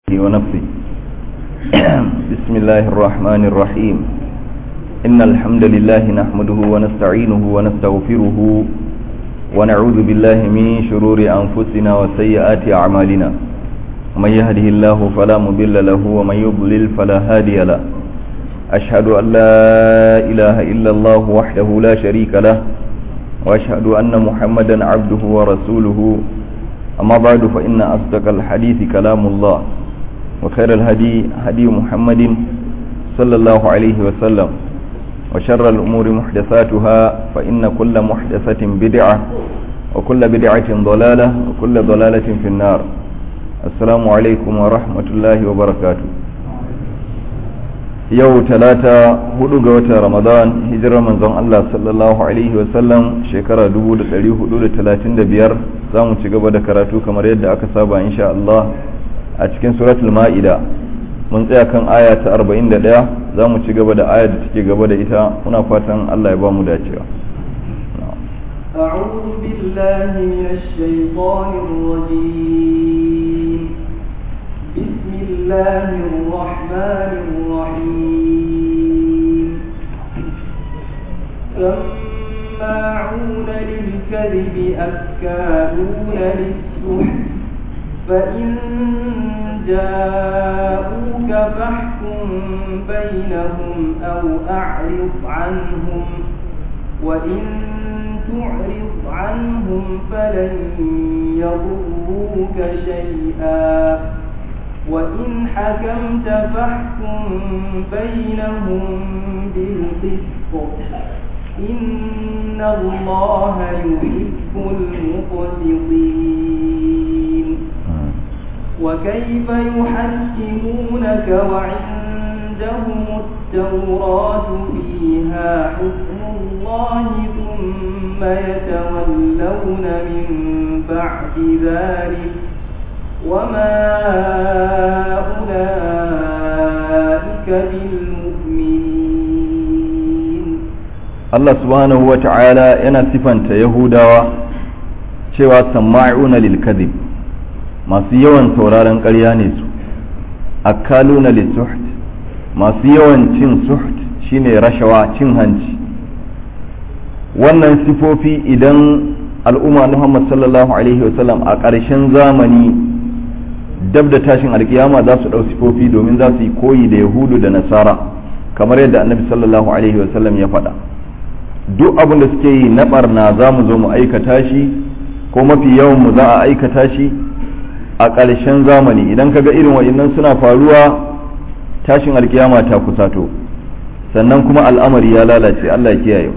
ونفسي بسم الله الرحمن الرحيم إن الحمد لله نحمده ونستعينه ونستغفره ونعوذ بالله من شرور أنفسنا وسيئات أعمالنا من يهده الله فلا مضل له ومن يضلل فلا هادي له أشهد أن لا إله إلا الله وحده لا شريك له وأشهد أن محمدا عبده ورسوله أما بعد فإن أصدق الحديث كلام الله وخير الهدي هدي محمد صلى الله عليه وسلم وشر الأمور محدثاتها فإن كل محدثة بدعة وكل بدعة ضلالة وكل ضلالة في النار السلام عليكم ورحمة الله وبركاته yau talata hudu ga watan ramadan hijirar manzon Allah sallallahu alaihi wasallam shekara 1435 za mu ci gaba da karatu kamar yadda aka saba insha Allah a cikin suratul ma'ida mun tsaya kan aya ta 41 za mu ci gaba da aya da take gaba da ita muna fatan Allah ya ba mu dacewa أعوذ بالله من الشيطان الرجيم بسم الله الرحمن الرحيم سماعون للكذب أكالون للسحت فإن جاءوك فاحكم بينهم أو أعرض عنهم وإن تعرض عنهم فلن يضروك شيئا وإن حكمت فاحكم بينهم بالقسط إن الله يحب المقسطين وكيف يحكمونك وعندهم التوراة فيها حكم الله ثم يتولون من بعد ذلك وما أولئك بالمؤمنين Allah subhanahu wa ta'ala yana sifanta Yahudawa cewa sama'una lil kadhib masu yawan sauraron ƙarya ne su akaluna lis suht masu yawan cin suht shine rashawa cin hanci wannan sifofi idan al'umma Muhammad sallallahu alaihi wasallam a ƙarshen zamani dab da tashin alkiyama za su ɗau sifofi domin za su yi koyi da yahudu da nasara kamar yadda annabi sallallahu alaihi wasallam ya faɗa duk abin da suke yi na barna za mu zo mu aikata shi ko mafi yawan mu za a aikata shi a ƙarshen zamani idan ka ga irin wa'innan suna faruwa tashin alkiyama ta kusato sannan kuma al'amari ya lalace Allah ya kiyaye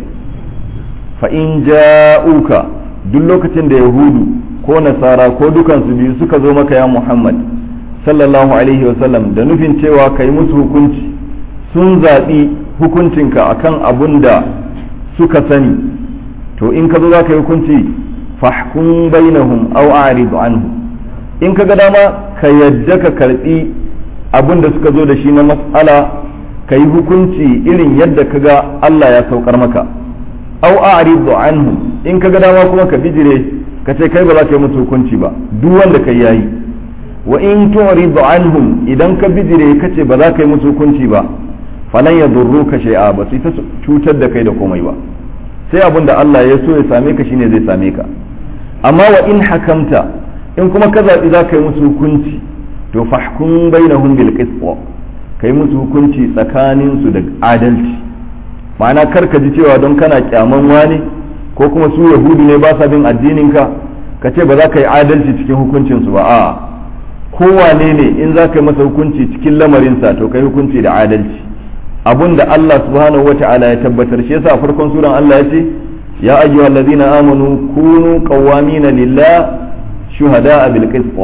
fa in ja'uka duk lokacin da yahudu ko nasara ko dukansu biyu suka zo maka ya muhammad sallallahu alaihi wasallam da nufin cewa ka yi musu hukunci sun zaɓi hukuncinka akan abun da suka sani to in ka zo za ka yi hukunci fahkun bainahum aw a'rid anhu in ka ga dama ka yadda ka karbi abun da suka zo da shi na mas'ala ka yi hukunci irin yadda ka ga Allah ya saukar maka aw a'rid anhu in ka ga dama kuma ka bijire ka ce kai ba za ka yi musu hukunci ba duk wanda kai yayi wa in tu'rid anhum idan ka bijire ka ce ba za ka yi musu hukunci ba falan yadurruka shay'a ba sai ta cutar da kai da komai ba sai abin da Allah ya so ya same ka shine zai same ka amma wa in hakamta in kuma ka zaɓi za ka yi musu hukunci to fahkum bainahum bil qist ka yi musu hukunci tsakanin su da adalci ma'ana kar ka ji cewa don kana kyaman wani ko kuma su yahudu ne ba sa bin addininka ka ce ba za ka yi adalci cikin hukuncinsu ba a kowane ne in za ka yi masa hukunci cikin lamarinsa to ka yi hukunci da adalci abun da Allah subhanahu wata'ala ya tabbatar shi yasa farkon suran Allah ya ce ya ayyuhal ladzina amanu kunu qawwamina lillah shuhada'a bil qist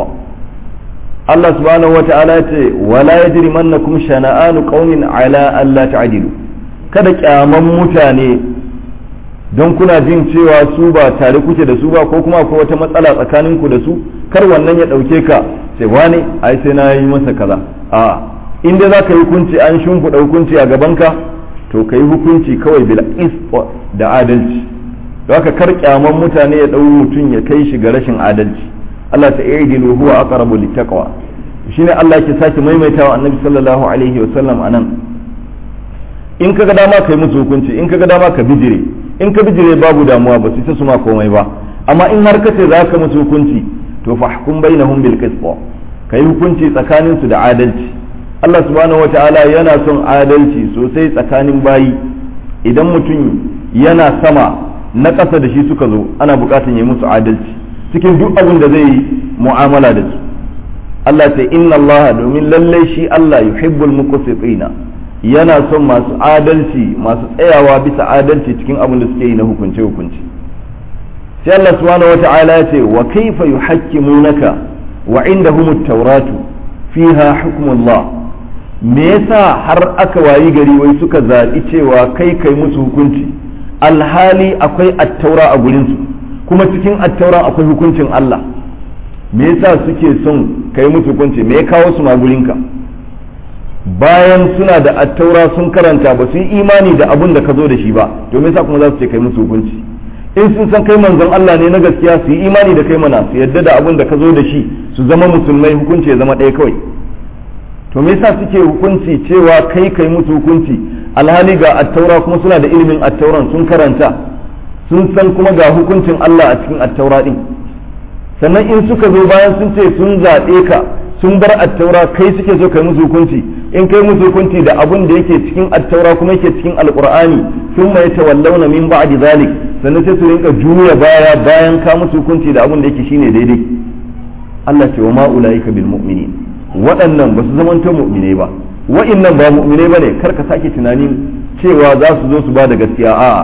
Allah subhanahu wata'ala ya ce wala yajrimannakum shana'anu qaumin ala alla ta'dilu kada kyaman mutane don kuna jin cewa su ba tare kuke da su ba ko kuma akwai wata matsala tsakanin ku da su kar wannan ya ɗauke ka sai wane ai sai na yi masa kaza a in dai za ka yi hukunci an shimfiɗa hukunci a gabanka to ka yi hukunci kawai bil da adalci don haka kar kyaman mutane ya ɗau mutum ya kai shi ga rashin adalci Allah ta idilu huwa aqrabu littaqwa shine Allah yake sake maimaitawa annabi sallallahu alaihi wasallam anan in kaga dama kai musu hukunci in kaga dama ka bijire in ka bijire babu damuwa ba su ta suma komai ba amma in har kace za ka musu hukunci to fahkum bainahum bil qist kai hukunci tsakanin su da adalci Allah subhanahu wataala yana son adalci sosai tsakanin bayi idan mutum yana sama na ƙasa da shi suka zo ana buƙatar yi musu adalci cikin duk abin da zai yi mu'amala da su Allah ce inna Allah domin lallai shi Allah yuhibbul muqsitina yana son masu adalci masu tsayawa bisa adalci cikin abin da suke yi na hukunce hukunci sai Allah subhanahu wata'ala ya ce wa kaifa yuhakkimunaka wa indahum at-tauratu fiha hukmullah me yasa har aka wayi gari wai suka zaɓi cewa kai kai musu hukunci alhali akwai attaura a gurinsu kuma cikin attauran akwai hukuncin Allah me yasa suke son kai musu hukunci me ya kawo su ma gurinka bayan suna da attaura sun karanta ba su yi imani da abun da ka zo da shi ba to me yasa kuma za su ce kai musu hukunci in sun san kai manzon Allah ne na gaskiya su yi imani da kai mana su yadda da abun da ka zo da shi su zama musulmai hukunci ya zama ɗaya kawai to me yasa suke hukunci cewa kai kai musu hukunci alhali ga attaura kuma suna da ilimin attauran sun karanta sun san kuma ga hukuncin Allah a cikin attaura din sannan in suka zo bayan sun ce sun zaɓe ka sun bar attaura kai suke so kai musu hukunci in kai musu hukunci da abun da yake cikin attaura kuma yake cikin alqur'ani sun mai tawallawna min ba'di zalik sannan sai su rinka juya baya bayan ka musu hukunci da abun da yake shine daidai Allah ce wa ma ulaika bil mu'minin waɗannan ba su zamanto mu'minai ba wa'innan ba mu'minai ba ne kar ka sake tunanin cewa za su zo su ba da gaskiya a'a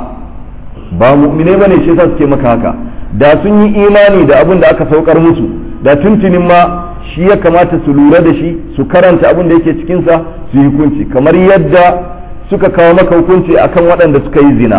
ba mu'minai ba ne shi yasa suke maka haka da sun yi imani da abin da aka saukar musu da tuntunin ma shi ya kamata su lura da shi su karanta abin da yake cikinsa su yi hukunci kamar yadda suka kawo maka hukunci akan waɗanda suka yi zina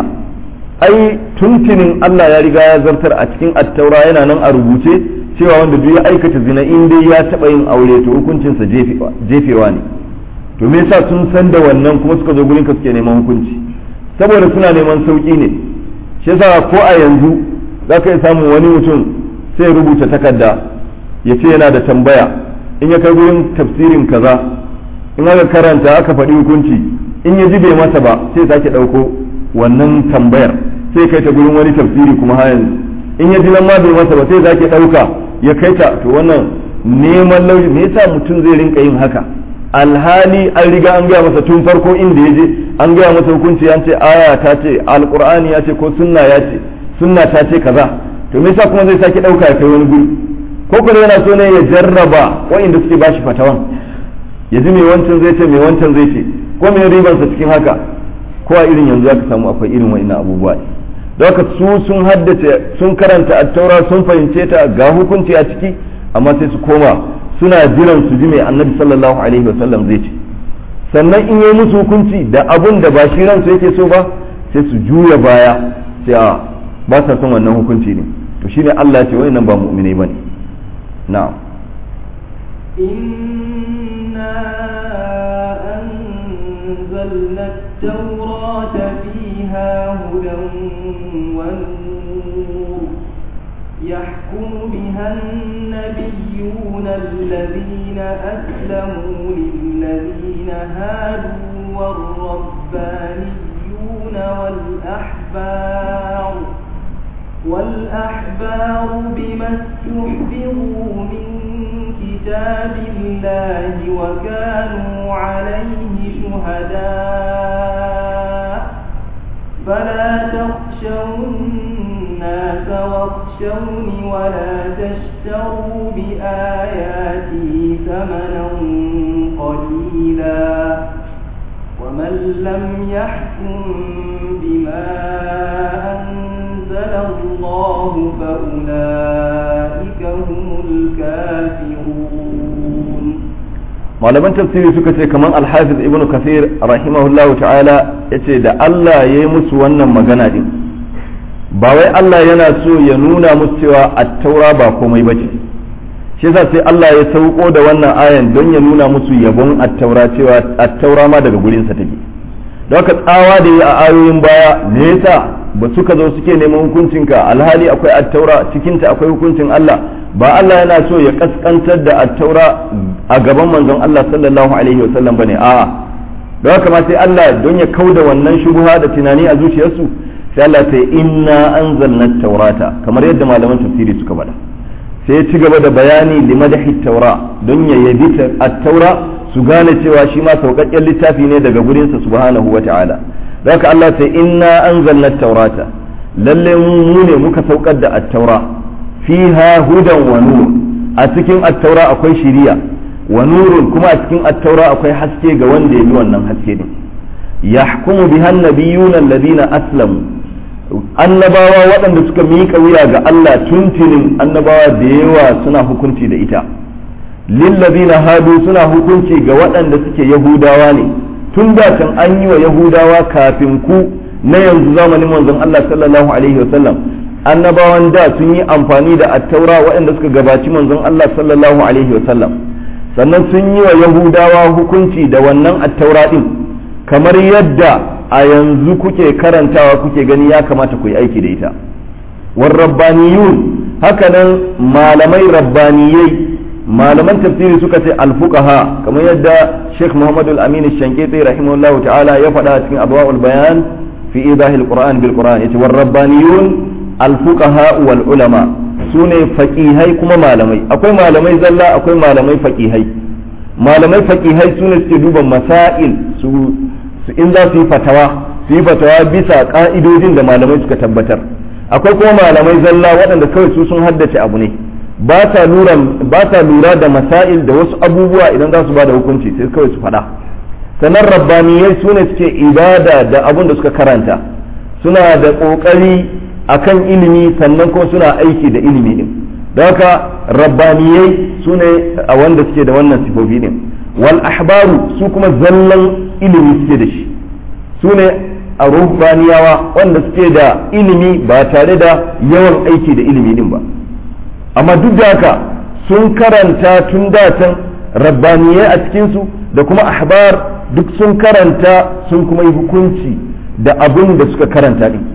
ai tuntunin Allah ya riga ya zartar a cikin attaura yana nan a rubuce cewa wanda duk ya aikata zina in dai ya taɓa yin aure to hukuncinsa jefewa ne to me yasa sun san da wannan kuma suka zo gurin ka suke neman hukunci saboda suna neman sauki ne shi yasa ko a yanzu za ka iya samun wani mutum sai rubuta takarda ya ce yana da tambaya in ya kai gurin tafsirin kaza in aka karanta aka faɗi hukunci in ya ji bai masa ba sai sake ɗauko wannan tambayar sai kai ta gurin wani tafsiri kuma har yanzu in ya ji nan ma bai masa ba sai sake ɗauka ya kai ta to wannan neman lauyi me yasa mutum zai rinka yin haka alhali an riga an gaya masa tun farko inda ya je an gaya masa hukunci an ce aya ta ce alqur'ani ya ce ko sunna ya ce sunna ta ce kaza to me yasa kuma zai sake dauka ya kai wani guri ko kuma yana so ne ya jarraba wa'inda suke bashi fatawan ya ji me wancan zai ce me wancan zai ce ko me ribansa cikin haka ko a irin yanzu aka samu akwai irin wa'innan abubuwa don haka su sun haddace sun karanta attaura sun fahimce ta ga hukunci a ciki amma sai su koma suna jiran su ji mai annabi sallallahu alaihi wasallam zai ce sannan in yi musu hukunci da abun da ba shi ransu yake so ba sai su juya baya sai a ba sa son wannan hukunci ne to shine Allah ya ce wayannan ba mu'minai bane na'am إنا أنزلنا التوراة فيها هدى ونور يحكم بها النبيون الذين أسلموا للذين هادوا والربانيون والأحبار والأحبار بما استحفظوا من كتاب الله وكانوا عليه شهداء فلا تخشوا الناس واخشوني ولا تشتروا بآياتي ثمنا قليلا ومن لم يحكم بما أنزل الله فأولئك هم الكافرون malaman tafsiri suka ce kamar alhafiz ibn kasir rahimahullahu ta'ala ya ce da Allah ya yi musu wannan magana din ba wai Allah yana so ya nuna musu cewa attaura ba komai ba ce shi yasa sai Allah ya sauko da wannan ayan don ya nuna musu yabon attaura cewa attaura ma daga gurinsa take don haka tsawa da yi a ayoyin baya me yasa ba suka zo suke neman hukuncinka alhali akwai attaura cikinta akwai hukuncin Allah ba Allah yana so ya kaskantar da attaura a gaban manzon Allah sallallahu alaihi wasallam bane a'a da haka ma sai Allah don ya kauda wannan shubuha da tunani a zuciyarsu sai Allah ta inna anzalna taurata kamar yadda malaman tafsiri suka faɗa sai ya ci gaba da bayani limadahi taura don ya yabi at-taura su gane cewa shi ma sauƙaƙƙen littafi ne daga gurinsa subhanahu wa ta'ala da haka Allah ta inna anzalna taurata lalle mu ne muka saukar da at-taura fiha hudan wa nur a cikin at-taura akwai shiriya wa nurun kuma a cikin at-taura akwai haske ga wanda ya bi wannan haske din yahkumu biha an-nabiyyuna alladhina aslamu annabawa waɗanda suka miƙa wuya ga Allah tuntunin annabawa da yawa suna hukunci da ita lillazina hadu suna hukunci ga waɗanda suke yahudawa ne tun da can an yi wa yahudawa kafin ku na yanzu zamanin manzon Allah sallallahu alaihi wasallam annabawan da sun yi amfani da attaura waɗanda suka gabaci manzon Allah sallallahu alaihi wasallam sannan sun yi wa yahudawa hukunci da wannan attaura din kamar yadda a yanzu kuke karantawa kuke gani ya kamata ku yi aiki da ita war rabbaniyun hakanan malamai rabbaniyai malaman tafsiri suka ce alfuqaha kamar yadda Sheikh Muhammad al-Amin al-Shankiti rahimahullahu ta'ala ya faɗa cikin abwaul bayan fi idahil qur'an bil qur'an yace war rabbaniyun alfuqaha wal ulama sune faqihai kuma malamai akwai malamai zalla akwai malamai faqihai malamai faqihai sune suke duba masail su in za su yi fatawa su yi fatawa bisa ka'idojin da malamai suka tabbatar akwai kuma malamai zalla waɗanda kawai su sun haddace abu ne ba ta lura da masail da wasu abubuwa idan za su ba da hukunci sai kawai su faɗa sannan rabbaniyai su ne suke ibada da abun da suka karanta suna da ƙoƙari akan ilimi sannan kuma suna aiki da ilimi din da haka rabbaniyai su ne a wanda suke da wannan sifofi din wal ahbaru su kuma zallan ilimi suke da shi su ne a ruhbaniyawa wanda suke da ilimi ba tare da yawan aiki da ilimi din ba amma duk da haka sun karanta tun datan rabbaniyai a cikinsu da kuma ahbar duk sun karanta sun kuma yi hukunci da abin da suka karanta din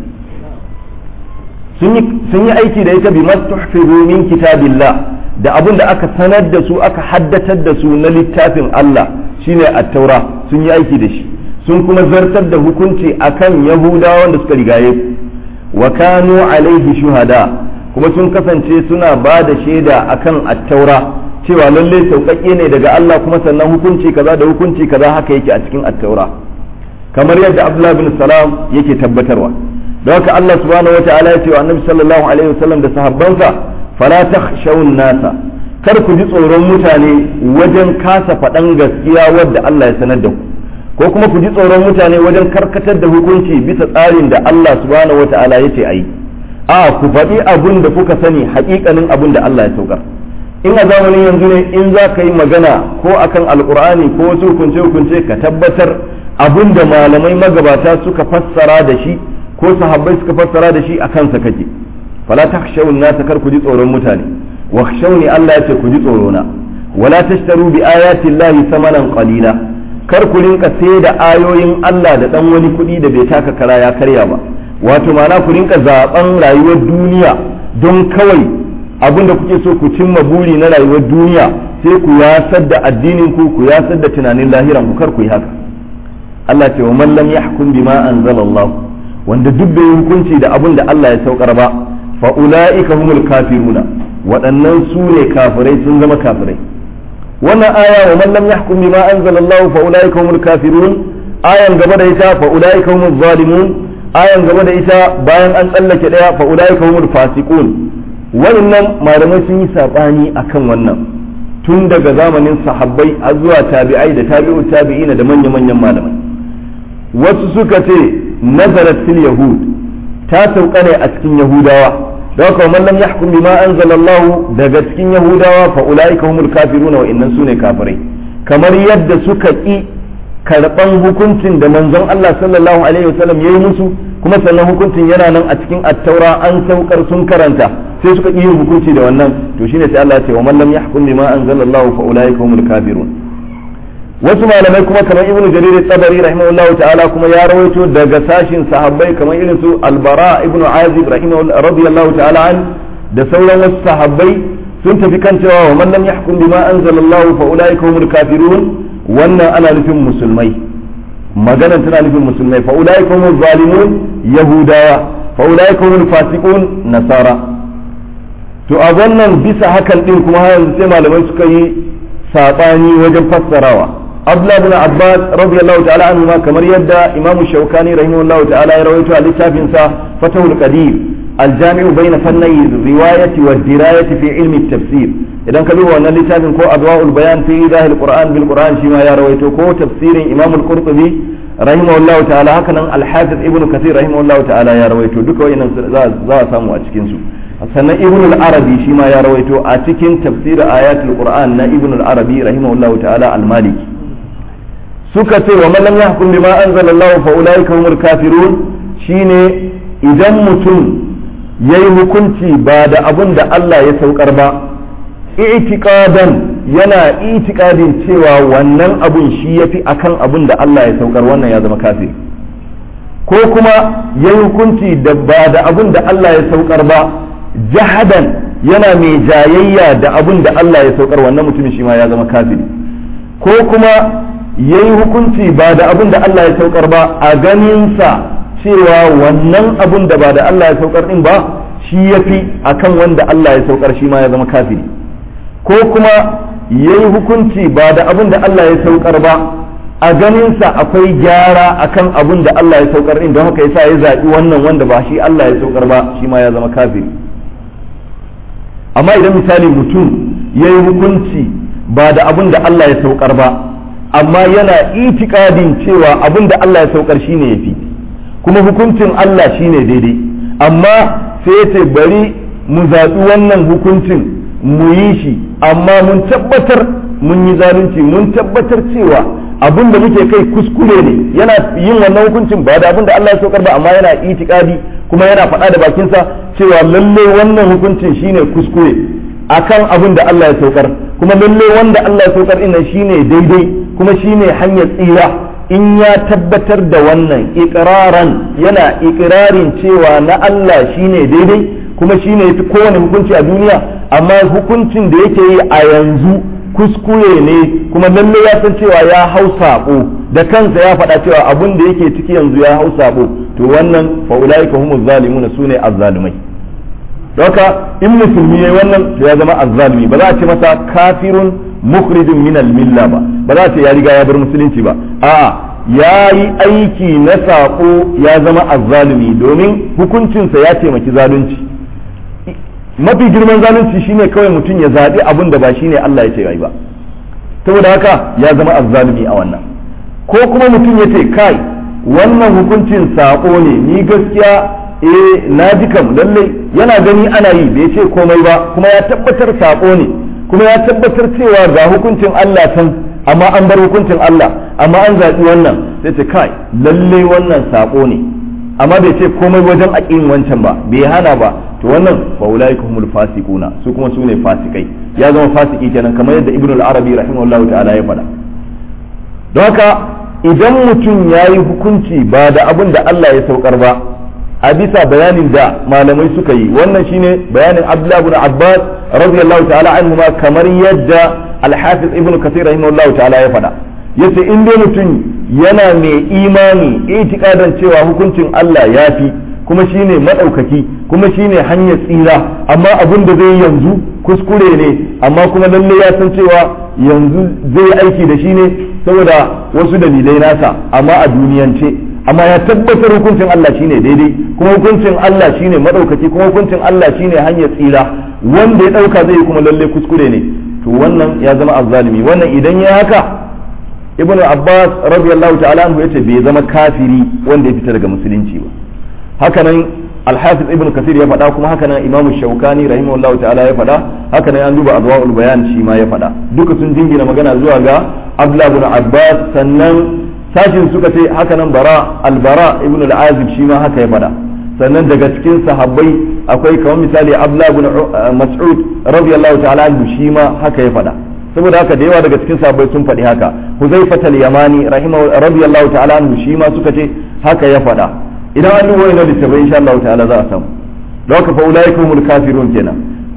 sun yi aiki da ita bi mastuhfizu min kitabillah da abin da aka sanar da su aka haddatar da su na littafin Allah shine at-taura sun yi aiki da shi sun kuma zartar da hukunci akan yahudawan da suka rigaye wa kanu alaihi shuhada kuma sun kasance suna ba da shaida akan at-taura cewa lalle sauƙaƙe ne daga Allah kuma sannan hukunci kaza da hukunci kaza haka yake a cikin at-taura kamar yadda Abdullah bin Salam yake tabbatarwa don haka Allah subhanahu wata'ala ya ce wa Annabi sallallahu alaihi wasallam da sahabbansa fala takhshawun nasa kar ku ji tsoron mutane wajen kasa faɗan gaskiya wadda Allah ya sanar da ku ko kuma ku ji tsoron mutane wajen karkatar da hukunci bisa tsarin da Allah subhanahu wata'ala ya ce ayi a ku faɗi abun da kuka sani haƙiƙanin abun da Allah ya saukar in a zamanin yanzu ne in za ka yi magana ko akan alkur'ani ko wasu hukunce-hukunce ka tabbatar abun da malamai magabata suka fassara da shi ko sahabbai suka fassara da shi a kansa kake fala takhshawun nasa kar ku ji tsoron mutane wa khshawni Allah ya ce ku ji tsoro na wala tashtaru bi ayati llahi samanan qalila kar ku rinka sai da ayoyin Allah da dan wani kuɗi da bai taka kara ya karya ba wato ma'ana ku rinka zaben rayuwar duniya don kawai abin da kuke so ku cimma buri na rayuwar duniya sai ku yasar da addinin ku ku yasar da tunanin lahiran ku kar ku yi haka Allah ce wa man lam yahkum bima anzalallahu wanda duk bai hukunci da abin da Allah ya saukar ba fa ulaika humul kafiruna waɗannan su ne kafirai sun zama kafirai wannan aya wa man lam yahkum bima anzalallahu fa ulaika humul kafirun ayan gaba da ita fa ulaika humuz zalimun ayan gaba da ita bayan an tsallake daya fa ulaika humul fasiqun wannan malamai sun yi sabani akan wannan tun daga zamanin sahabbai har zuwa tabi'ai da tabi'u tabi'ina da manya-manyan malamai wasu suka ce nazarat fil yahud ta sauka ne a cikin yahudawa da haka man lam yahkum bima anzalallahu daga cikin yahudawa fa ulaika humul kafiruna wa innan sune kafirai kamar yadda suka ki karban hukuncin da manzon Allah sallallahu alaihi wasallam yayi musu kuma sannan hukuncin yana nan a cikin attaura an saukar sun karanta sai suka yi hukunci da wannan to shine sai Allah ya ce wa man lam yahkum bima anzalallahu fa ulaika humul kafirun wasu malamai kuma kamar ibnu jarir tabari rahimahullahu ta'ala kuma ya rawaito daga sashin sahabbai kamar irin su albara ibnu azib rahimahullahu radiyallahu ta'ala an da sauran wasu sahabbai sun tafi kan cewa wa man lam yahkum bima anzalallahu fa ulaika humul kafirun wannan ana nufin musulmai magana tana nufin musulmai fa ulaika humul zalimun yahudawa fa ulaika humul fasiqun nasara to a wannan bisa hakan din kuma yanzu sai malamai suka yi sabani wajen fassarawa abdullah ibn abbas radiyallahu ta'ala anhu ma kamar yadda imam shaukani rahimahullahu ta'ala ya rawaito a littafin sa fatahul qadir الجامع بين فني الرواية والدراية في علم التفسير إذا كانوا أن لتابع كو أضواء البيان في إيضاح القرآن بالقرآن شما يا رويتو كو تفسير إمام القرطبي رحمه الله تعالى هكذا الحافظ ابن كثير رحمه الله تعالى يا رويتو دك وين za a samu a cikin su sannan ibn al-arabi shi ma ya rawaito a cikin tafsir ayatul qur'an na ibn al-arabi rahimahullahu ta'ala al-maliki suka ce wa man lam yahkum bima anzalallahu fa ulaika humul kafirun shine idan mutum ya yi hukunci ba da abin da Allah ya saukar ba itiqadan yana itiqadin cewa wannan abun shi yafi akan abin da Allah ya saukar wannan ya zama kafiri ko kuma ya yi hukunci da ba da abin da Allah ya saukar ba jahadan yana mai jayayya da abin da Allah ya saukar wannan mutumin shi ma ya zama kafiri ko kuma ya yi hukunci ba da abin da Allah ya saukar ba a ganinsa cewa wannan abun da ba da Allah ya saukar din ba shi ya fi a kan wanda Allah ya saukar shi ma ya zama kafiri ko kuma ya yi hukunci ba da abun da Allah ya saukar ba a ganinsa akwai gyara a kan abun da Allah ya saukar din don haka yasa ya zaɓi wannan wanda ba shi Allah ya saukar ba shi ma ya zama kafiri amma idan misali mutum ya yi hukunci ba da abun da Allah ya saukar ba amma yana itikadin cewa abun da Allah ya saukar shi ne ya fi kuma hukuncin Allah shine daidai amma sai ya ce bari mu zaɓi wannan hukuncin mu yi shi amma mun tabbatar mun yi zalunci mun tabbatar cewa abin da muke kai kuskure ne yana yin wannan hukuncin ba da abin da Allah ya saukar ba amma yana itikadi kuma yana faɗa da bakinsa cewa lalle wannan hukuncin shine kuskure akan abin da Allah ya saukar kuma lalle wanda Allah ya saukar ina shine daidai kuma shine hanyar tsira in ya tabbatar da wannan ikiraran yana ikirarin cewa na Allah shine daidai kuma shine yafi kowane hukunci a duniya amma hukuncin da yake yi a yanzu kuskure ne kuma lalle ya san cewa ya hau sabo da kansa ya faɗa cewa abun da yake ciki yanzu ya hau sabo to wannan fa ulaika humuz zalimuna sune azzalumai doka in musulmi yayi wannan to ya zama azzalumi ba za a ce masa kafirun mukhrijun min milla ba ba za a ce ya riga ya bar musulunci ba a'a ya yi aiki na saƙo ya zama azzalumi domin hukuncinsa ya taimaki zalunci mafi girman zalunci shine kawai mutum ya zaɓi abin da ba shine Allah ya ce yayi ba saboda haka ya zama azzalumi a wannan ko kuma mutum ya ce kai wannan hukuncin saƙo ne ni gaskiya eh na ji kam lallai yana gani ana yi bai ce komai ba kuma ya tabbatar saƙo ne kuma ya tabbatar cewa ga hukuncin Allah can amma an bar hukuncin Allah amma an zaɓi wannan sai ce kai lalle wannan saƙo ne amma bai ce komai wajen aƙin wancan ba bai hana ba to wannan fa ulaika humul fasiquna su kuma su ne fasikai ya zama fasiki kenan kamar yadda ibnu al-arabi rahimahullahu ta'ala ya faɗa don haka idan mutum ya yi hukunci ba da abin da Allah ya saukar ba a bisa bayanin da malamai suka yi wannan shine bayanin Abdullah ibn Abbas radiyallahu ta'ala anhu ma kamar yadda Al-Hafiz Ibn Kathir rahimahullahu ta'ala ya faɗa yace in dai mutum yana mai imani itikadan cewa hukuncin Allah ya fi kuma shine madaukaki kuma shine hanyar tsira amma abin da zai yanzu kuskure ne amma kuma lalle ya san cewa yanzu zai aiki da shi ne saboda wasu dalilai nasa amma a duniyance amma ya tabbatar hukuncin Allah shine daidai kuma hukuncin Allah shine madaukaki kuma hukuncin Allah shine hanyar tsira wanda ya dauka zai kuma lalle kuskure ne to wannan ya zama azzalimi wannan idan ya haka ibn abbas radiyallahu ta'ala anhu yace bai zama kafiri wanda ya fita daga musulunci ba hakanan al-hafiz ibn kasir ya faɗa kuma hakanan imam shaukani rahimahullahu ta'ala ya faɗa hakanan an duba adwaul bayan shi ma ya faɗa duka sun jingina magana zuwa ga abdullah ibn abbas sannan sashin suka ce hakanan bara al-bara ibn al-azib shi ma haka ya faɗa sannan daga cikin sahabbai akwai kamar misali abdullah ibn mas'ud radiyallahu ta'ala anhu shi ma haka ya faɗa saboda haka da yawa daga cikin sahabbai sun faɗi haka huzaifat al-yamani rahimahu radiyallahu ta'ala anhu shi ma suka ce haka ya faɗa idan an duba wannan littafai insha Allah ta'ala za a samu da haka fa ulaika humul kafirun kenan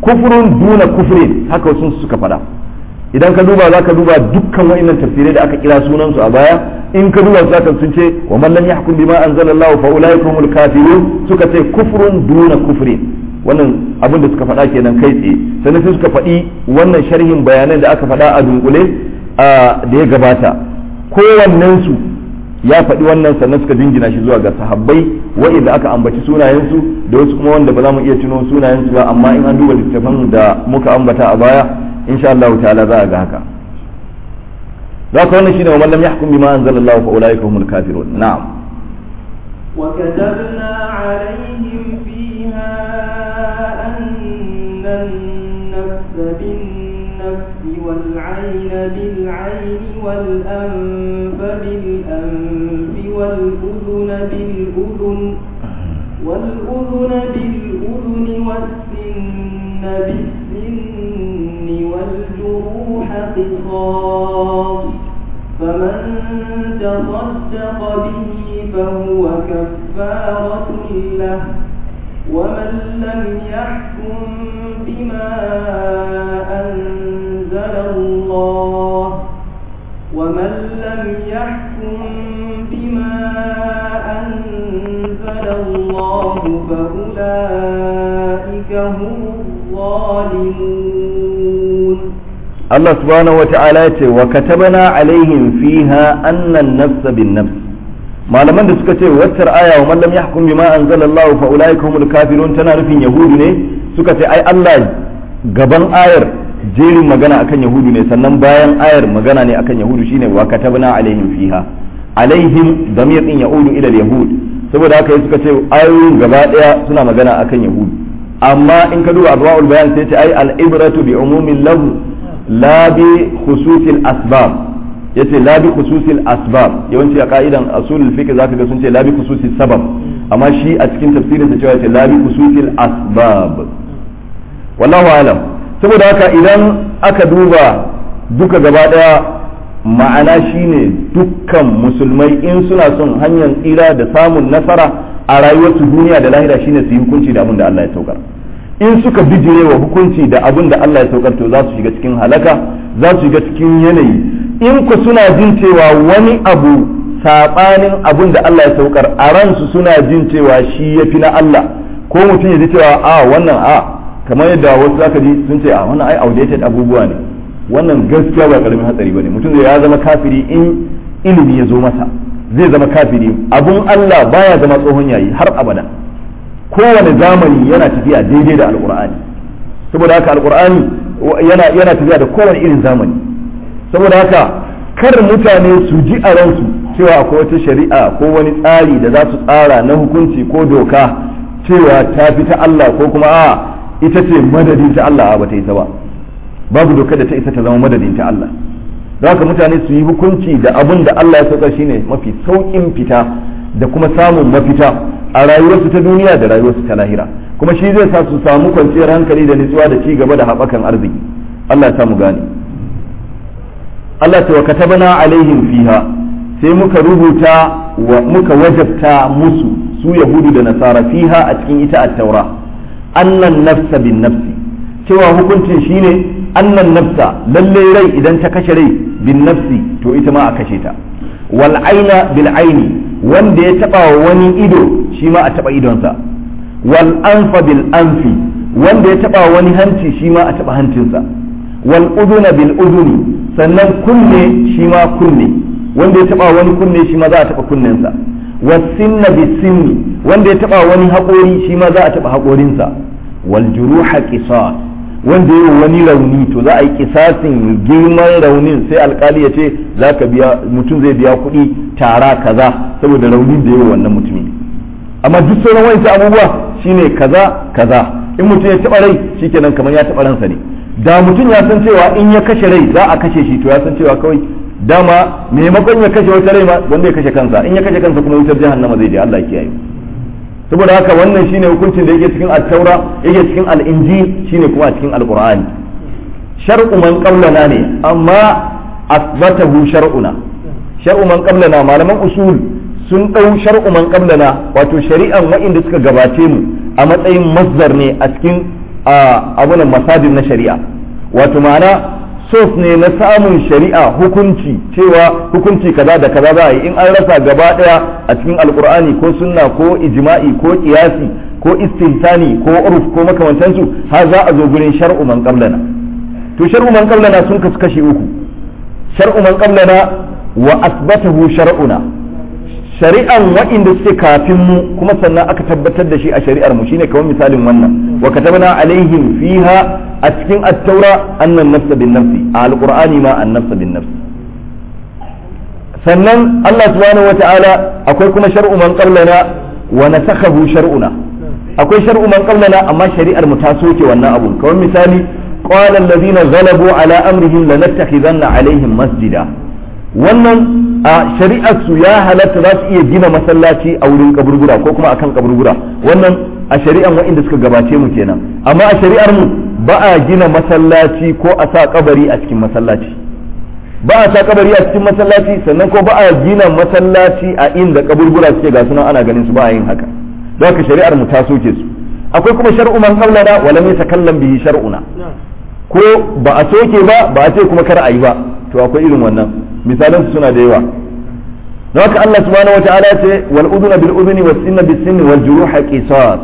kufrun duna kufrin haka wasu suka faɗa idan ka duba za ka duba dukkan wa'annan tafsirai da aka kira sunansu a baya in ka duba za ka sun ce wa man lam yahkum bima anzalallahu fa ulaika humul kafirun suka ce kufrun duna kufrin wannan abin da suka faɗa kenan kai tsaye sannan sai suka faɗi wannan sharhin bayanan da aka faɗa a dunkule da ya gabata kowannensu ya faɗi wannan sannan suka jingina shi zuwa ga sahabbai wa'inda aka ambaci sunayensu da wasu kuma wanda ba za mu iya tuno sunayensu ba amma in an duba littafan da muka ambata a baya insha Allah ta'ala za a ga haka za ka wannan shine wa man lam yahkum bima anzalallahu fa ulaika humul kafirun na'am وكتبنا عليهم فيها أن النفس بالنفس والعين بالعين والأنف بالأنف والأذن بالأذن والأذن بالأذن والسن بالسن والجروح قصاص فمن تصدق به فهو كفارة له ومن لم يحكم بما أنزل الله ومن لم يحكم بما أنزل الله فأولئك هم الظالمون Allah subhanahu wata'ala ya ce wa katabana alaihim fiha annan nafsa bin nafs malaman da suka ce waccar aya wa man lam yahkum bima anzalallahu fa ulaika humul kafirun tana nufin yahudu ne suka ce ai Allah gaban ayar jerin magana akan yahudu ne sannan bayan ayar magana ne akan yahudu shine wa katabna alaihim fiha alaihim damir din yaudu ila yahud saboda haka suka ce ayoyin gaba daya suna magana akan yahudu amma in ka duba adwaul bayan sai ce ai al ibratu bi umumin lahu la bi khususil asbab yace la bi khususil asbab yawanci a ka'idan asulul fiqh zaka ga sun ce la bi khususil sabab amma shi a cikin tafsirin sa cewa yace la bi khususil asbab wallahu alam saboda haka idan aka duba duka gaba daya ma'ana shine dukkan musulmai in suna son hanyar tsira da samun nasara a rayuwarsu duniya da lahira shine su yi hukunci da abin da Allah ya saukar in suka bijire wa hukunci da abin da Allah ya saukar to za su shiga cikin halaka za su shiga cikin yanayi in ku suna jin cewa wani abu sabanin abin da Allah ya saukar a ransu suna jin cewa shi ya fi na Allah ko mutum ya ji cewa a wannan a kamar yadda wasu zaka ji sun ce a wannan ai outdated abubuwa ne wannan gaskiya ba karamin hatsari bane mutum zai ya zama kafiri in ilimi ya zo masa zai zama kafiri abun Allah baya zama tsohon yayi har abada kowane zamani yana tafiya daidai da alkur'ani saboda haka alkur'ani yana yana tafiya da kowane irin zamani saboda haka kar mutane su ji a ransu cewa akwai wata shari'a ko wani tsari da za su tsara na hukunci ko doka cewa ta fi ta Allah ko kuma a ita ce madadin ta Allah ba ta isa ba babu doka da ta isa ta zama madadin ta Allah don haka mutane su yi hukunci da abin da Allah ya sauka shine mafi saukin fita da kuma samun mafita a rayuwarsu ta duniya da rayuwarsu ta lahira kuma shi zai sa su samu kwanciyar hankali da nutsuwa da ci gaba da haɓakan arziki Allah ya samu gane Allah ta wa katabana alaihim fiha sai muka rubuta wa muka wajabta musu su yahudu da nasara fiha a cikin ita at-taura annan nafsa bin nafsi cewa hukuncin shine annan nafsa lalle rai idan ta kashe rai bin nafsi to ita ma a kashe ta wal aina bil aini wanda ya taba wani ido shi ma a taba idonsa wal anfa bil anfi wanda ya taba wani hanci shi ma a taba hancinsa wal uduna bil uduni sannan kunne shi ma kunne wanda ya taba wani kunne shi ma za a taba kunnensa was sinna bis sinni wanda ya taba wani haƙori shi ma za a taba haƙorinsa wal juruha qisas wanda yi wani rauni to za a yi kisasin girman raunin sai alkali ya ce za ka biya mutum zai biya kuɗi tara kaza saboda raunin da yi wannan mutumi amma duk sauran wani abubuwa shine kaza kaza in mutum ya taɓa rai shikenan kamar ya taɓa ransa ne da mutum ya san cewa in ya kashe rai za a kashe shi to ya san cewa kawai dama maimakon ya kashe wata rai ma wanda ya kashe kansa in ya kashe kansa kuma wutar jahannama zai je Allah ya kiyaye saboda haka wannan shine hukuncin da yake cikin at-taura yake cikin al-injil shine kuma a cikin al-qur'ani shar'u man qablana ne amma asbatahu shar'una shar'u man qablana malaman usul sun dau shar'u man qablana wato shari'an wa'inda suka gabace mu a matsayin masdar ne a cikin a abunan masadin na shari'a wato ma'ana sos ne na samun shari'a hukunci cewa hukunci kaza da kaza za a yi in an rasa gaba daya a cikin alkur'ani ko sunna ko ijma'i ko kiyasi ko istintani ko urf ko makamantansu har za a zo gurin shar'u man qablana to shar'u man qablana sun kasu kashi uku shar'u man qablana wa asbatahu shar'una shari'an waɗanda suke kafin mu kuma sannan aka tabbatar da shi a shari'ar mu shine kamar misalin wannan wa katabna alaihim fiha a cikin at-taura annan nafsa bin nafsi a alqur'ani ma an nafsa bin nafsi sannan Allah subhanahu wata'ala akwai kuma shar'u man qablana wa nasakhahu shar'una akwai shar'u man qablana amma shari'ar mu ta soke wannan abun kamar misali qala alladhina ghalabu ala amrihim lanattakhidanna alaihim masjida wannan a shari'ar su ya halatta za su iya gina masallaci a wurin kaburbura ko kuma akan kaburbura wannan a shari'ar waɗanda suka gabace mu kenan amma a shari'ar mu ba a gina masallaci ko a sa kabari a cikin masallaci ba a sa kabari a cikin masallaci sannan ko ba a gina masallaci a inda kaburbura suke ga sunan ana ganin su ba a yin haka don haka shari'ar mu ta soke su akwai kuma shar'u man qablana wa lam yatakallam bihi shar'una ko ba a soke ba ba a ce kuma kar a yi ba to akwai irin wannan misalan su suna da yawa don haka Allah subhanahu wataala ya ce wal udhuna bil udhuni was sinna bis sinni wal juruha qisas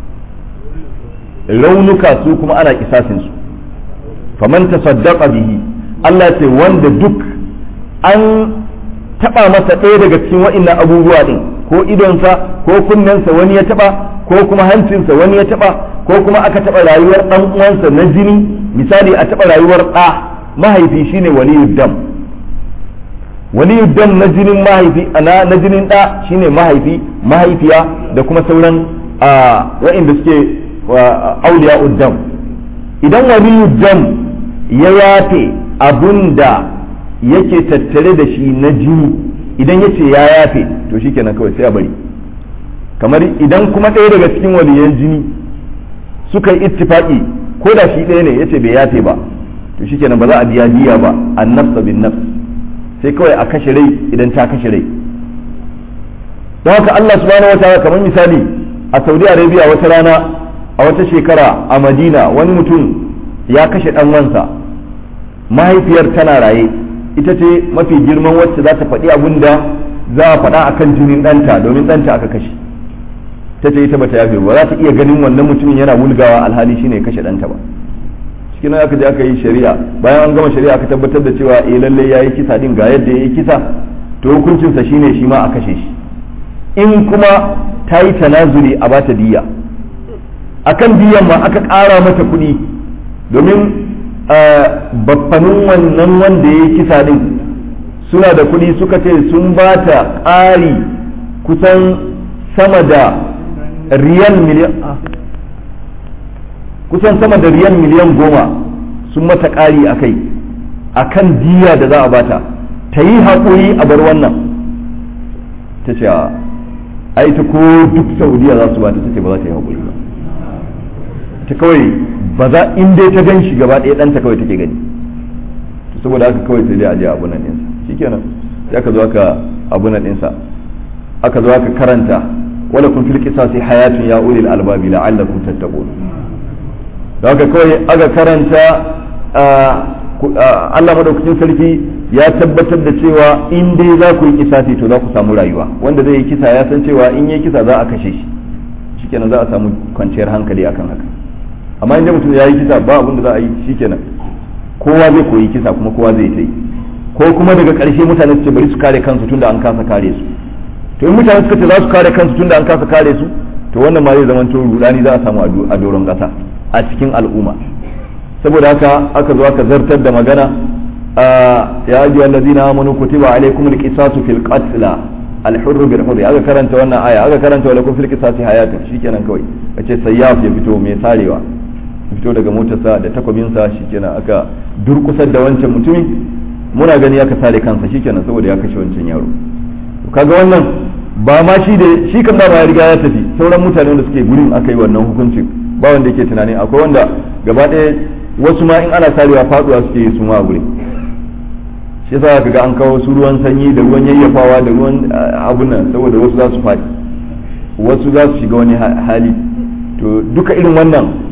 raunuka su kuma ana kisasin su faman tasaddaqa bihi Allah ce wanda duk an taba masa ɗaya daga cikin wa'annan abubuwa din ko idonsa ko kunnensa wani ya taba ko kuma hancinsa wani ya taba ko kuma aka taba rayuwar dan uwansa na jini misali a taba rayuwar ɗa mahaifi shine waliyud dam waliyud dam na jinin mahaifi na na jinin ɗa shine mahaifi mahaifiya da kuma sauran wa'inda suke auliya uddam idan waliyud dam ya yafe abun da yake tattare da shi na jini idan ya ce ya yafe to shi kenan kawai sai a bari kamar idan kuma ɗaya daga cikin waliyan jini suka yi ittifaki ko da shi ɗaya ne ya ce bai yafe ba to shi kenan ba za a biya diya ba an nafsa bin nafs sai kawai a kashe rai idan ta kashe rai don haka Allah subhanahu wa ta'ala kamar misali a Saudi Arabia wata rana a wata shekara a Madina wani mutum ya kashe ɗan wansa mahaifiyar tana raye ita ce mafi girman wacce za ta faɗi abin da za a faɗa akan jinin ɗanta domin ɗanta aka kashe ta ce ita bata yafe ba za ta iya ganin wannan mutumin yana wulgawa alhali shine ya kashe ɗanta ba cikin aka je aka yi shari'a bayan an gama shari'a aka tabbatar da cewa eh lalle yayi kisa din ga yadda yayi kisa to hukuncinsa shine shi ma a kashe shi in kuma ta yi tanazuli a bata diya akan diyan ma aka ƙara mata kuɗi domin baffanin wannan wanda ya yi kisa din suna da kuɗi suka ce sun ba ta ƙari kusan sama da riyal miliyan kusan sama da riyal miliyan goma sun mata ƙari a kai a kan diya da za a bata ta yi haƙuri a bar wannan ta ce ai ta ko duk saudiya za su bata ta ce ba za ta yi haƙuri ba ta kawai ba za in dai ta gan shi gaba ɗaya ɗanta kawai take gani saboda haka kawai sai dai a je abunan ɗinsa shikenan sai aka zo aka abunan ɗinsa aka zo aka karanta wala kun fil qisasi hayatun ya ulil albabi la'allakum tattaqun da haka kawai aka karanta Allah madaukakin sarki ya tabbatar da cewa in dai za ku yi kisasi to za ku samu rayuwa wanda zai yi kisa ya san cewa in yi kisa za a kashe shi shikenan za a samu kwanciyar hankali akan haka amma inda mutum ya yi kisa ba abin da za a yi shikenan kowa zai koyi kisa kuma kowa zai ta yi ko kuma daga ƙarshe mutane su ce bari su kare kansu tunda an kasa kare su to in mutane suka ce za su kare kansu tunda an kasa kare su to wannan ma zai zama to rudani za a samu a doron ƙasa a cikin al'umma saboda haka aka zo aka zartar da magana ya ajiye allazina amanu kutiba alaikum alqisasu fil qatl al-hurr bil hurr aka karanta wannan aya aka karanta wa lakum fil qisasi hayatun shikenan kawai kace sayyaf ya fito mai sarewa ya fito daga motarsa da takwabinsa shikenan aka durkusar da wancan mutumin muna gani aka sare kansa shikenan saboda ya kashe wancan yaro kaga wannan ba ma shi da shi kan ba ya riga ya tafi sauran mutane wanda suke gurin aka yi wannan hukuncin ba wanda yake tunani akwai wanda gaba ɗaya wasu ma in ana sarewa faduwa suke yi su ma a gurin shi yasa kaga an kawo su ruwan sanyi da ruwan yayyafawa da ruwan abunan saboda wasu za su faɗi wasu za su shiga wani hali to duka irin wannan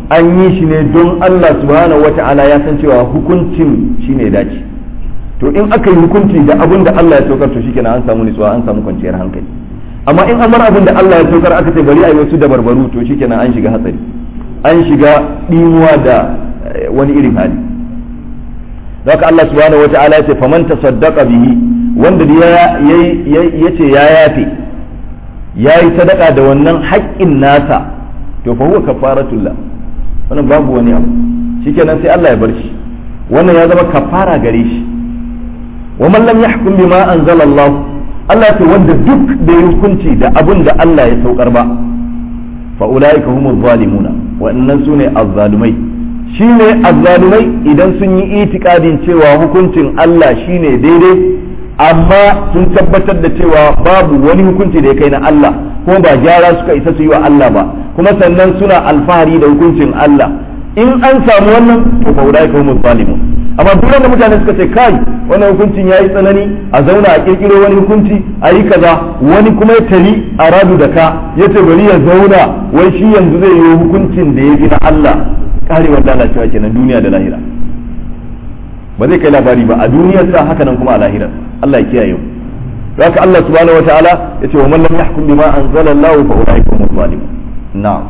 an yi shi ne don Allah subhanahu wata'ala ya san cewa hukuncin shine ya dace to in aka yi hukunci da abin da Allah ya saukar to shikenan an samu nutsuwa an samu kwanciyar hankali amma in an bar abin da Allah ya saukar aka ce bari a yi wasu dabarbaru to shikenan an shiga hatsari an shiga dimuwa da wani irin hali haka Allah subhanahu wata'ala ya ce faman tasaddaqa bihi wanda ya ce ya yafe ya yi sadaka da wannan haƙƙin nasa to fa huwa kafaratullah wannan babu wani abu shikenan sai Allah ya bar shi wannan ya zama kafara gare shi wa man lam yahkum bima anzala Allah Allah ce wanda duk da hukunci da abun da Allah ya saukar ba fa ulaika humuz zalimuna wa'annan sune azzalumai shine azzalumai idan sun yi itikadin cewa hukuncin Allah shine daidai amma sun tabbatar da cewa babu wani hukunci da ya kai na Allah kuma ba gyara suka isa su yi wa Allah ba kuma sannan suna alfahari da hukuncin Allah in an samu wannan to fa ulaika humuz zalimun amma duk wanda mutane suka ce kai wannan hukuncin yayi tsanani a zauna a kirkiro wani hukunci a yi kaza wani kuma ya tari a radu da ka ya ce bari ya zauna wai shi yanzu zai yi hukuncin da ya fi na Allah karewar lalacewa kenan duniya da lahira ba zai kai labari ba a duniyar sa haka nan kuma a lahirar Allah ya kiyaye mu haka Allah subhanahu wataala yace wa man lam yahkum bima anzala Allah fa ulaika humuz zalimun na'am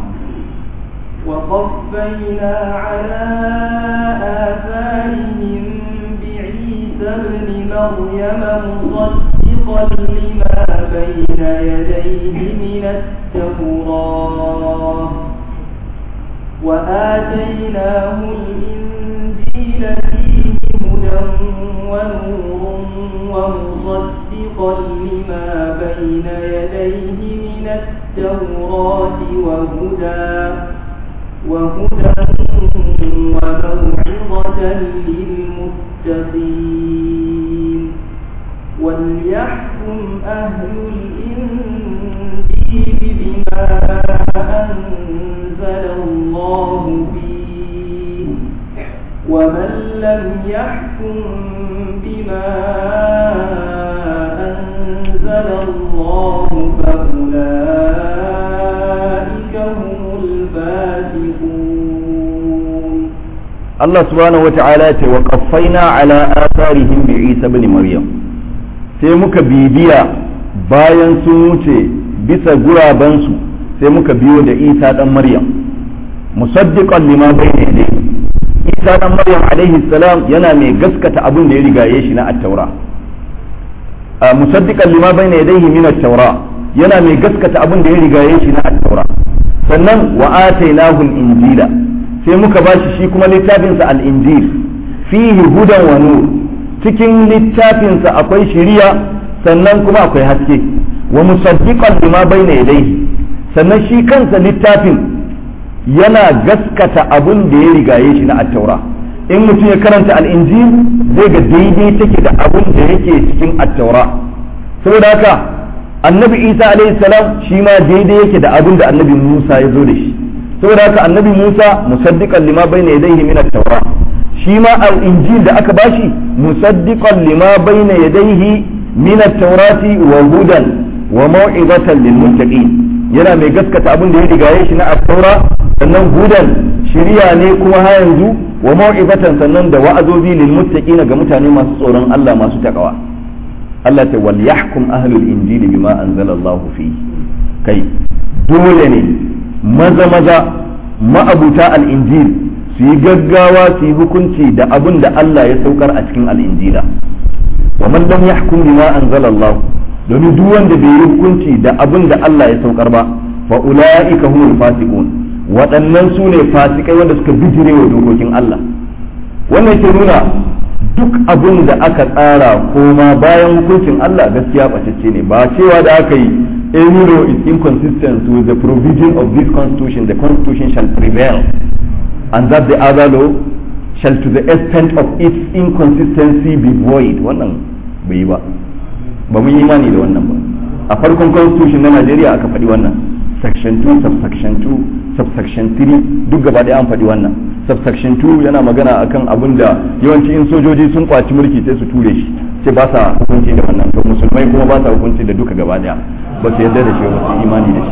وقفينا على آثارهم بعيسى ابن مريم مصدقا لما بين يديه من التوراة وآتيناه الإنجيل فيه هدى ونور ومصدقا لما بين يديه من التوراة وهدى وهدى وموعظة للمتقين وليحكم أهل الإنجيل بما أنزل الله فيه ومن لم يحكم بما أنزل الله فأولئك هم الفاسقون Allah subhanahu wa ta'ala ce wa qaffaina ala atharihim bi Isa ibn Maryam sai muka bibiya bayan sun wuce bisa gurabansu sai muka biyo da Isa dan Maryam musaddiqan lima bayna yadayhi Isa dan Maryam alaihi salam yana mai gaskata abin da ya rigaye shi na at-taura musaddiqan lima bayna yadayhi min at-taura yana mai gaskata abin da ya rigaye shi na at-taura sannan wa atainahu al-injila sai muka bashi shi kuma littafinsa al-injil fihi hudan wa nur cikin littafinsa akwai shiriya sannan kuma akwai haske wa musaddiqan lima bayna yadayhi sannan shi kansa littafin yana gaskata abin da ya rigaye shi na at-taura in mutum ya karanta al-injil zai ga daidai take da abin da yake cikin at-taura saboda haka annabi isa alaihi salam shi ma daidai yake da abin da annabi musa ya zo da shi saboda haka annabi musa musaddiqan lima bayna yadayhi min at-taura shi ma al-injil da aka bashi musaddiqan lima bayna yadayhi min at-taurati wa hudan wa mau'izatan lil muttaqin yana mai gaskata abin da ya rigaye shi na at-taura sannan hudan shiriya ne kuma ha yanzu wa mau'izatan sannan da wa'azozi lil muttaqina ga mutane masu tsoron Allah masu takawa Allah ta wal yahkum ahlul injili bima anzala Allah fi kai dole ne maza maza ma'abuta al-injil su yi gaggawa su yi hukunci da abin da Allah ya saukar a cikin al-injila wa man lam yahkum bima anzala Allah domin duk wanda bai yi hukunci da abin da Allah ya saukar ba fa ulaika humul fasiqun waɗannan su ne fasikai wanda suka bijire wa dokokin Allah wannan ke nuna duk abin da aka tsara koma bayan hukuncin Allah gaskiya ɓacacce ne ba cewa da aka yi any law is inconsistent with the provision of this constitution the constitution shall prevail and that the other law shall to the extent of its inconsistency be void wannan bai yi ba ba mun yi imani da wannan ba a farkon constitution na Najeriya aka faɗi wannan section 2 subsection 2 subsection 3 duk gaba ɗaya an faɗi wannan subsection 2 yana magana akan abin da yawanci in sojoji sun kwaci mulki sai su ture shi sai ba sa hukunci da wannan to musulmai kuma ba sa hukunci da duka gaba ɗaya ba su yarda da shi ba su imani da shi ba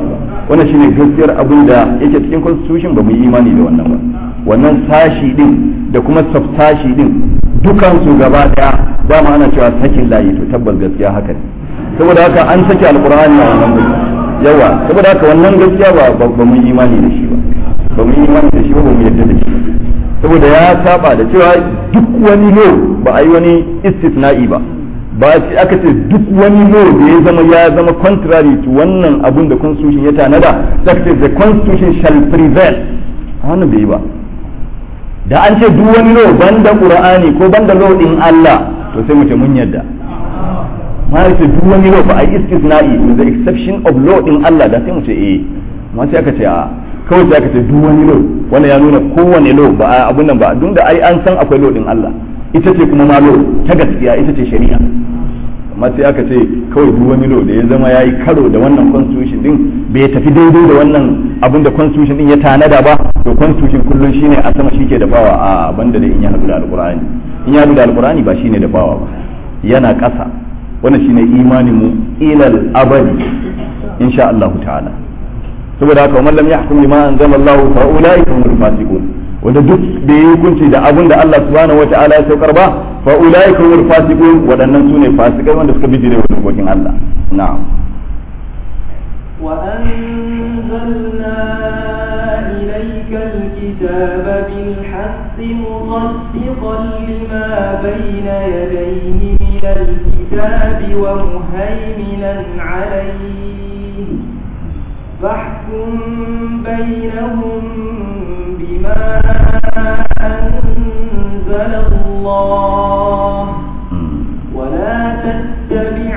wannan shine gaskiyar abin da yake cikin constitution ba mu yi imani da wannan ba wannan sashi din da kuma subsashi din dukan su gaba daya dama ana cewa sakin layi to tabbas gaskiya haka ne saboda haka an sake alqur'ani a wannan guri yawa saboda haka wannan gaskiya ba ba mu yi imani da shi ba ba mu yi imani da shi ba ba mu yarda da shi saboda ya saba da cewa duk wani lo ba a yi wani istisna'i ba ba aka ce duk wani lo da ya zama ya zama contrary to wannan abun da constitution ya tanada da ce the constitution shall prevail wannan bai yi ba da an ce duk wani lo banda qur'ani ko banda lo din Allah to sai mu ce mun yarda ma ce duk wani lo ba a yi istisna'i with the exception of law din Allah da sai mu ce eh ma sai aka ce a kawai sai aka ce duk wani lo wannan ya nuna kowane lo ba abun nan ba duk da ai an san akwai lo din Allah ita ce kuma ma lo ta gaskiya ita ce shari'a amma sai aka ce kawai duk wani lo da ya zama yayi karo da wannan constitution din bai tafi daidai da wannan abin da constitution din ya tanada ba to constitution kullun shine a sama shike da bawa a banda da in ya hadu da alqur'ani in ya hadu da alqur'ani ba shine da bawa ba yana ƙasa wannan shine imanin mu ilal abadi insha Allah ta'ala saboda haka man lam yahkum bima anzalallahu fa ulaika humul fasiqun wanda duk da yi hukunci da abin da Allah subhanahu wata'ala ya saukar ba fa ulaika humul fasiqun wadannan sune fasikai wanda suka bijire wa dokokin Allah na'am وأنزلنا إليك الكتاب بالحق مصدقا لما بين يديه من الكتاب ومهيمنا عليه فاحكم بينهم بما أنزل الله ولا تتبع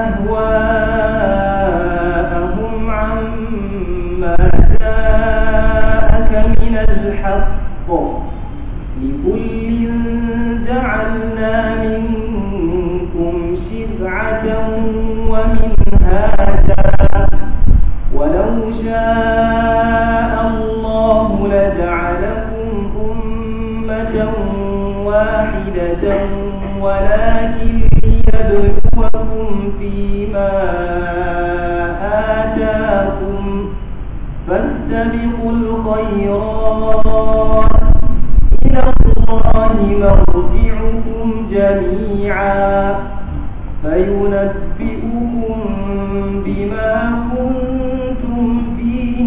أهواءهم عما جاءك من الحق لكل جعلنا منكم شرعة ومنهاجا ولو شاء الله لجعلكم أمة واحدة ولكن ليبلوكم فيما آتاكم فاستبقوا الخيرات إلى الله مرجعكم جميعا فينبئكم بما كنتم فيه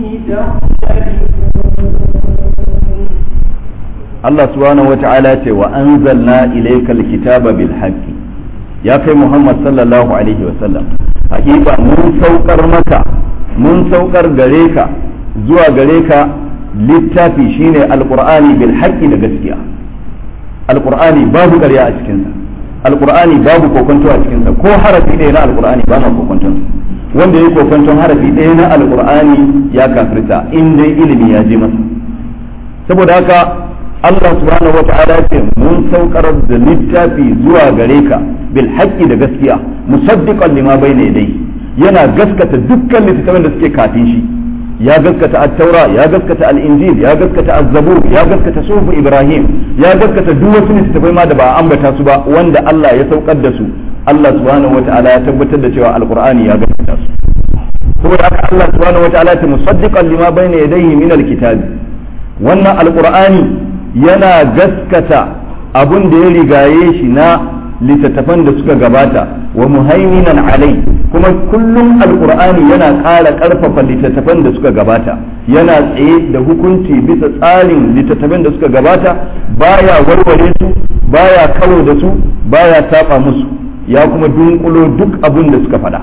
تختلفون Allah subhanahu wa ta'ala ce wa anzalna ilayka alkitaba bil haqqi ya kai Muhammad sallallahu alaihi wa sallam hakika mun saukar maka mun saukar gare ka zuwa gare ka littafi shine alqur'ani bil haqqi da gaskiya alqur'ani babu ƙarya a cikin sa alqur'ani babu kokonto a cikin sa ko harafi ɗaya na alqur'ani ba ma kokonton wanda ya kokonton harafi ɗaya na alqur'ani ya kafirta in dai ilimi ya je masa saboda haka Allah subhanahu wata'ala ce mun saukar da littafi zuwa gare ka bil haqqi da gaskiya musaddiqan lima bayna yadayhi yana gaskata dukkan littattafan da suke kafin shi ya gaskata at-taura ya gaskata al-injil ya gaskata az-zabur ya gaskata suhuf ibrahim ya gaskata duk wasu littattafai ma da ba a ambata su ba wanda Allah ya saukar da su Allah subhanahu wata'ala ya tabbatar da cewa alqur'ani ya gaskata su saboda haka Allah subhanahu wata'ala ta musaddiqan lima bayna yadayhi min al-kitabi wannan alqur'ani yana gaskata abun da ya rigaye shi na littattafan da suka gabata wa muhaiminan alai kuma kullum alkur'ani yana ƙara ƙarfafa littattafan da suka gabata yana tsaye da hukunci bisa tsarin littattafan da suka gabata baya warware su baya karo da su baya saba musu ya kuma dunkulo duk abun da suka faɗa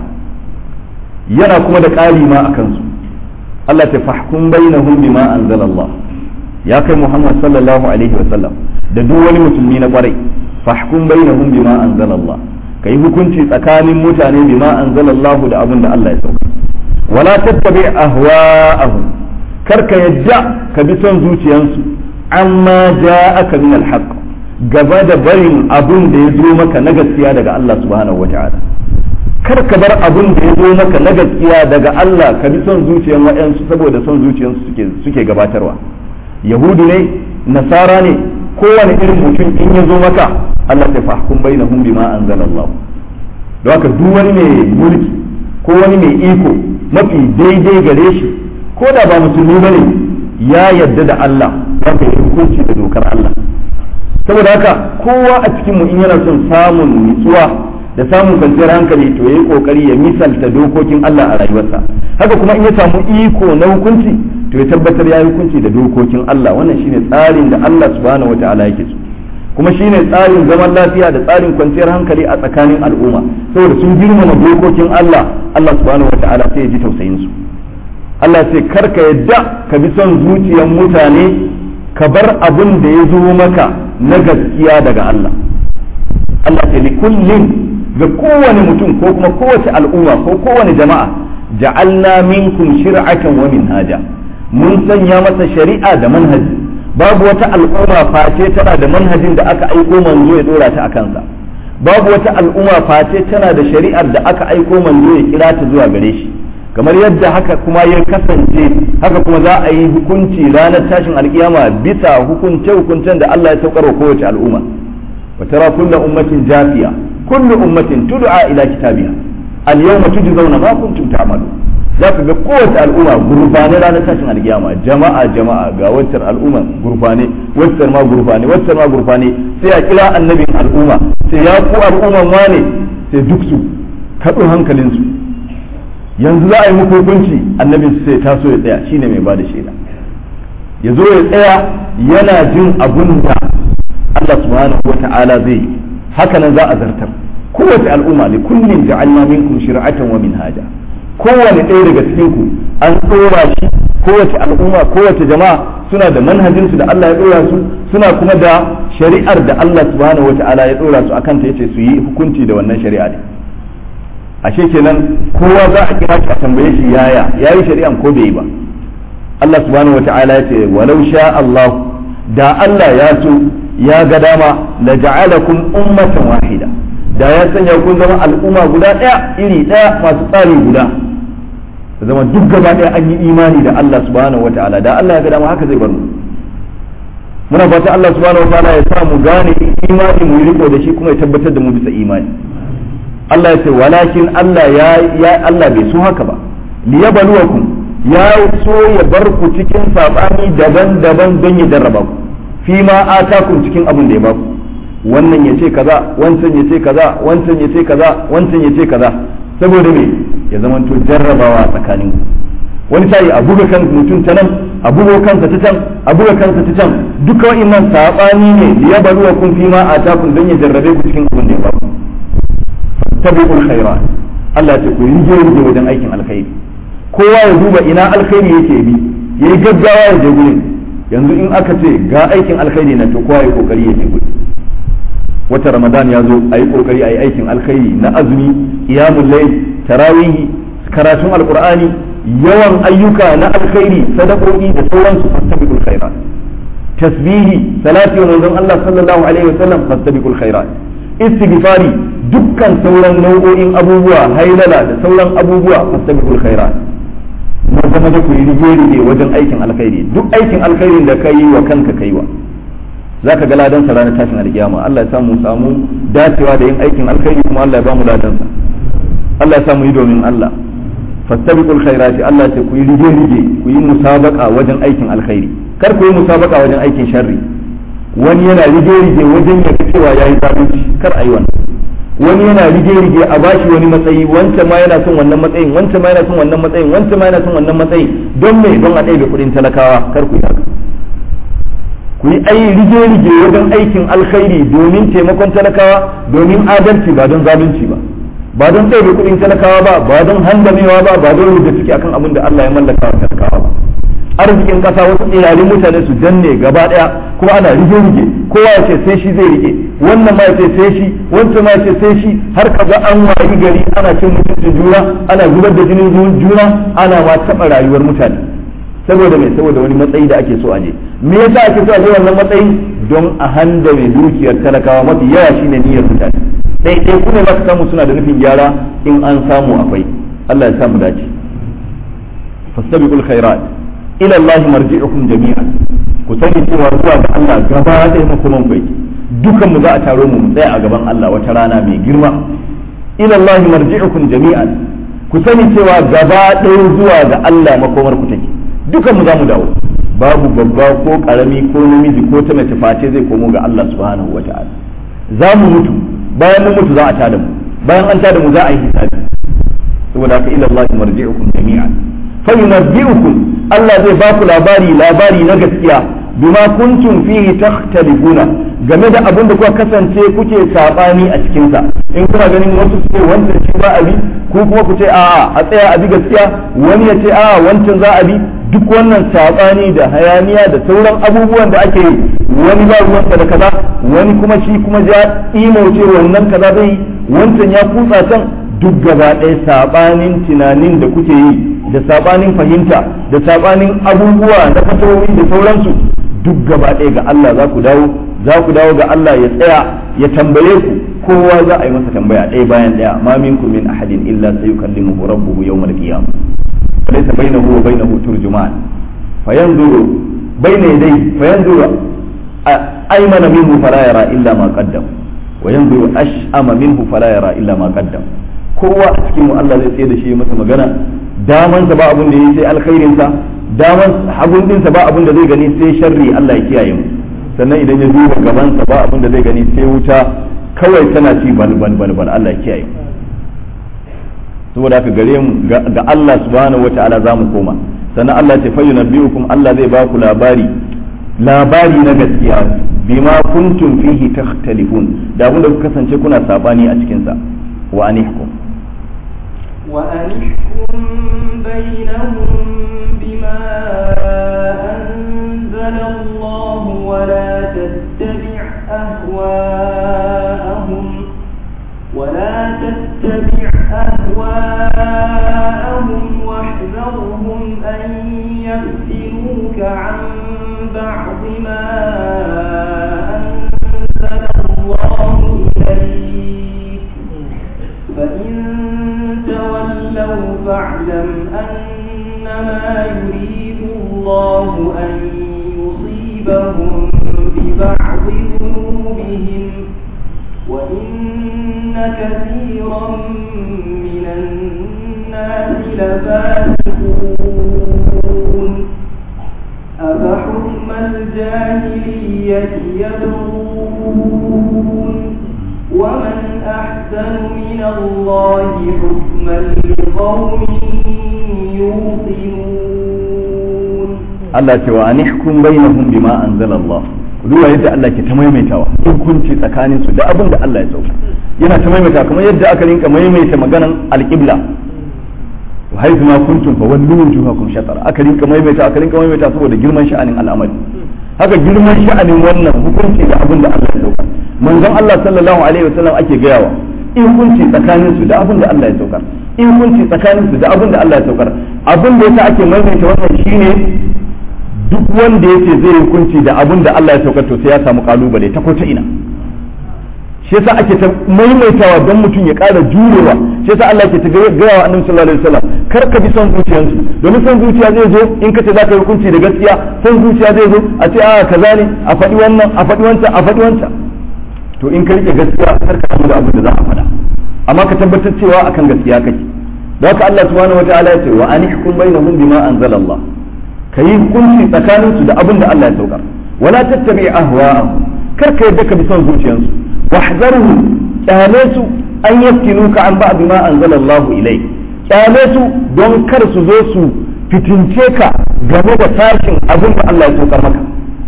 yana kuma da ƙari ma a kansu Allah ta fahkum bainahum bima anzalallah ya kai Muhammad sallallahu alaihi wa sallam da duk wani musulmi na kwarai fahkum bainahum bima anzalallah kai hukunci tsakanin mutane bima anzalallahu da abin da Allah ya sauka wala tattabi ahwa'ahum kar ka yadda ka bi son zuciyansu amma ja'aka min alhaq gaba da barin abin da ya zo maka na gaskiya daga Allah subhanahu wata'ala kar ka bar abin da ya zo maka na gaskiya daga Allah ka bi son zuciyan waɗansu saboda son zuciyansu suke suke gabatarwa yahudu ne nasara ne kowane irin mutum in ya zo maka Allah ta fahkum bainahum bima anzalallahu don haka duk wani mai mulki ko wani mai iko mafi daidai gare shi ko da ba musulmi bane ya yadda da Allah ya kai hukunci da dokar Allah saboda haka kowa a cikin mu in yana son samun nutsuwa da samun kwanciyar hankali to yayi kokari ya misalta dokokin Allah a rayuwarsa haka kuma in ya samu iko na hukunci to ya tabbatar ya yi hukunci da dokokin Allah wannan shine tsarin da Allah subhanahu wataala yake so kuma shine tsarin zaman lafiya da tsarin kwanciyar hankali a tsakanin al'umma saboda sun girmama dokokin Allah Allah subhanahu wataala sai ya ji tausayin su Allah sai karka yadda ka bi son zuciyar mutane ka bar abin da ya zo maka na gaskiya daga Allah Allah sai li kullin ga kowane mutum ko kuma kowace al'umma ko kowane jama'a ja'alna minkum shir'atan wa minhaja mun sanya masa shari'a da manhaji babu wata al'umma face tana da manhajin da aka aiko manzo ya dora ta akan sa babu wata al'umma face tana da shari'ar da aka aiko manzo ya kira ta zuwa gare shi kamar yadda haka kuma ya kasance haka kuma za a yi hukunci ranar tashin alkiyama bisa hukunce hukuncen da Allah ya saukar wa kowace al'umma wa tara kullu ummatin jafiya kullu ummatin tud'a ila kitabiha al yawma tujzauna ma kuntum ta'malu za ka ga kowace al'umma gurfane ranar tashin alkiyama jama'a jama'a ga waccar al'umma gurfane waccar ma gurfane waccar ma gurfane sai a kira annabin al'umma sai ya ku al'umman wane sai duk su kaɗo hankalinsu yanzu za a yi muku hukunci annabin sai taso ya tsaya shine mai bada shaida ya zo ya tsaya yana jin abun da Allah subhanahu wa ta'ala zai yi haka nan za a zartar kowace al'umma li kullin ja'alna minkum shir'atan wa minhaja kowane ɗaya daga cikin ku an tsora shi kowace al'umma kowace jama'a suna da manhajin su da Allah ya tsora su suna kuma da shari'ar da Allah subhanahu wa ta'ala ya tsora su akan ta yace su yi hukunci da wannan shari'a ne ashe kenan kowa za a kira shi a tambaye shi yaya yayi shari'an ko bai yi ba Allah subhanahu wa ta'ala ya ce walau sha Allah da Allah ya so ya ga dama la ja'alakum ummatan wahida da ya sanya kun zama al'umma guda daya iri daya masu tsari guda zama duk gaba daya an yi imani da Allah subhanahu wa ta'ala da Allah ya ga dama haka zai bar mu muna fata Allah subhanahu wa ta'ala ya sa mu gane imani mu riko da shi kuma ya tabbatar da mu bisa imani Allah ya ce walakin Allah ya ya Allah bai so haka ba liyabluwakum ya so ya bar ku cikin sabani daban-daban don ya jarraba ku fi ma atakum cikin abin da ya baku wannan ya ce kaza wancan ya ce kaza wancan ya ce kaza wancan ya ce kaza saboda me ya zamanto jarrabawa tsakanin ku wani sai a buga kan mutum ta nan a buga kansa ta can a buga kansa ta can duka wa'annan sabani ne liyabluwakum fi ma atakum don ya jarrabe ku cikin abin da ya baku tabi'ul khairat Allah ya ce ku rige rige wajen aikin alkhairi kowa ya duba ina alkhairi yake bi yayi gaggawa ya je gurin yanzu in aka ce ga aikin alkhairi na to kowa ya kokari ya je gurin wata ramadan ya zo a yi kokari a yi aikin alkhairi na azumi qiyamul layl tarawihi karatun alqur'ani yawan ayyuka na alkhairi sadakoki da sauransu fastabiqul khairat tasbihi salati wa manzon Allah sallallahu alaihi wasallam fastabiqul khairat istighfari dukkan sauran nau'o'in abubuwa hailala da sauran abubuwa fastabiqul khairat maza maza ku yi rige rige wajen aikin alkhairi duk aikin alkhairin da ka yi wa kanka kai wa zaka ga ladan sa ranar tashin alkiyama Allah ya samu samu dacewa da yin aikin alkhairi kuma Allah ya ba mu ladan sa Allah ya samu yi domin Allah fastabiqul khairati Allah ya ce ku yi rige rige ku yi musabaqa wajen aikin alkhairi kar ku yi musabaqa wajen aikin sharri wani yana rige rige wajen ya cewa yayi zalunci kar ayi wannan wani yana rige-rige a bashi wani matsayi wancan ma yana son wannan matsayin wancan ma yana son wannan matsayin wancan ma yana son wannan matsayin don me don a ɗaya kuɗin talakawa kar ku yi haka ku yi ai rige-rige wajen aikin alkhairi domin taimakon talakawa domin adalci ba don zalunci ba ba don ɗaya kuɗin talakawa ba ba don handamewa ba ba don rubuta ciki akan abin da Allah ya mallaka wa talakawa ba arzikin kasa wasu tsirarin mutane su danne gaba daya kuma ana rige-rige kowa ya ce sai shi zai rike wannan ma ya ce sai shi wancan ma ya ce sai shi har kaga an wayi gari ana cin mutuncin juna ana zubar da jinin juna ana ma taɓa rayuwar mutane saboda mai saboda wani matsayi da ake so a je me yasa ake so a je wannan matsayin don a handa mai dukiyar talakawa mafi yawa shine niyyar mutane dai dai kuma za ka samu suna da nufin gyara in an samu akwai Allah ya samu dace fastabiqul khairat ila Allah marji'ukum jami'an ku sani cewa zuwa ga Allah gaba ɗaya makoman ku yake dukan mu za a taro mu tsaya a gaban Allah wata rana mai girma ila Allah marji'ukum jami'an ku sani cewa gaba ɗaya zuwa ga Allah makomar ku take dukan mu za mu dawo babu babba ko karami ko namiji ko ta mace face zai komo ga Allah subhanahu wa ta'ala za mu mutu bayan mun mutu za a tada mu bayan an tada mu za a yi hisabi saboda haka ila Allah marji'ukum jami'an fa yunabbi'ukum Allah zai ba ku labari labari na gaskiya bima kuntum fihi takhtalifuna game da abin da kuka kasance kuke sabani a cikin sa in kuna ganin wasu su ce wancan shi za a bi ko kuma ku ce a'a a tsaya a bi gaskiya wani ya ce a'a wancan za a bi duk wannan sabani da hayaniya da sauran abubuwan da ake yi wani ba ruwansa da kaza wani kuma shi kuma ya imauce wannan kaza zai wancan ya kutsa can duk gaba ɗaya sabanin tunanin da kuke yi da sabanin fahimta da sabanin abubuwa na fasahohi da sauransu duk gaba ɗaya ga Allah za ku dawo za ku dawo ga Allah ya tsaya ya tambaye ku kowa za a yi masa tambaya ɗaya bayan ɗaya ma minkum min ahadin illa sayukallimuhu rabbuhu yawmal qiyamah laysa bainahu wa bainahu turjuman fayanzuru bayna yadayhi fayanzuru aymana minhu fala yara illa ma qaddam wa yanzuru ash'ama minhu fala yara illa ma qaddam kowa a cikin mu Allah zai tsaye da shi masa magana damansa ba abin da yi sai alkhairinsa daman hagun dinsa ba abin da zai gani sai sharri Allah ya kiyaye mu sannan idan ya duba gabansa ba abin da zai gani sai wuta kawai tana ci bal bal bal bal Allah ya kiyaye mu saboda haka gare mu ga Allah subhanahu wataala za mu koma sannan Allah ya ce fa yunabbiukum Allah zai ba ku labari labari na gaskiya bima kuntum fihi takhtalifun da abin da kuka kasance kuna sabani a cikin sa wa anihkum وأنحكم بينهم بما أنزل الله ولا تتبع أهواءهم ولا تتبع أهواءهم واحذرهم أن يفتنوك عن بعض ما أنزل الله إليك فإن تولوا فاعلم أنما يريد الله أن يصيبهم ببعض ذنوبهم وإن كثيرا من الناس لفاسقون أفحكم الجاهلية يبغون ومن أحسن من الله حكما لقوم يوقنون Allah ce wa anihkum bainahum bima anzala Allah duba yadda Allah ke ta maimaitawa hukunci tsakanin su da abin da Allah ya sauka yana ta maimaita kamar yadda aka rinka maimaita maganan alqibla wa haythu ma kuntum fa wallu wujuhakum shatara aka rinka maimaita aka rinka maimaita saboda girman sha'anin al'amari haka girman sha'anin wannan hukunci da abin da Allah ya sauka manzon Allah sallallahu alaihi wasallam ake gayawa in hukunci tsakanin su da abin da Allah ya saukar in hukunci tsakanin su da abin da Allah ya saukar abin da yasa ake maimaita wannan shine duk wanda yace zai yi hukunci da abin da Allah ya saukar to sai ya samu kalubale ta ko ta ina shi yasa ake ta maimaitawa don mutum ya ƙara jurewa shi yasa Allah ke ta gaya wa annabi sallallahu alaihi wasallam kar ka bi son zuciyansu domin son zuciya zai zo in ka ce za ka yi hukunci da gaskiya son zuciya zai zo a ce a kaza ne a faɗi wannan a faɗi wancan a faɗi wancan to in ka rike gaskiya kar ka da abin da za a faɗa amma ka tabbatar cewa akan gaskiya kake da haka Allah subhanahu wataala ya ce wa anihkum bainahum bima anzala Allah kayi hukunci tsakanin su da abin da Allah ya saukar wala tattabi ahwa'ahum kar ka yadda ka bi son zuciyansu wahzarhum kyale su an yaftinuka an ba'd ma anzala Allah ilayk kyale su don kar su zo su fitince ka game da sashin abin da Allah ya saukar maka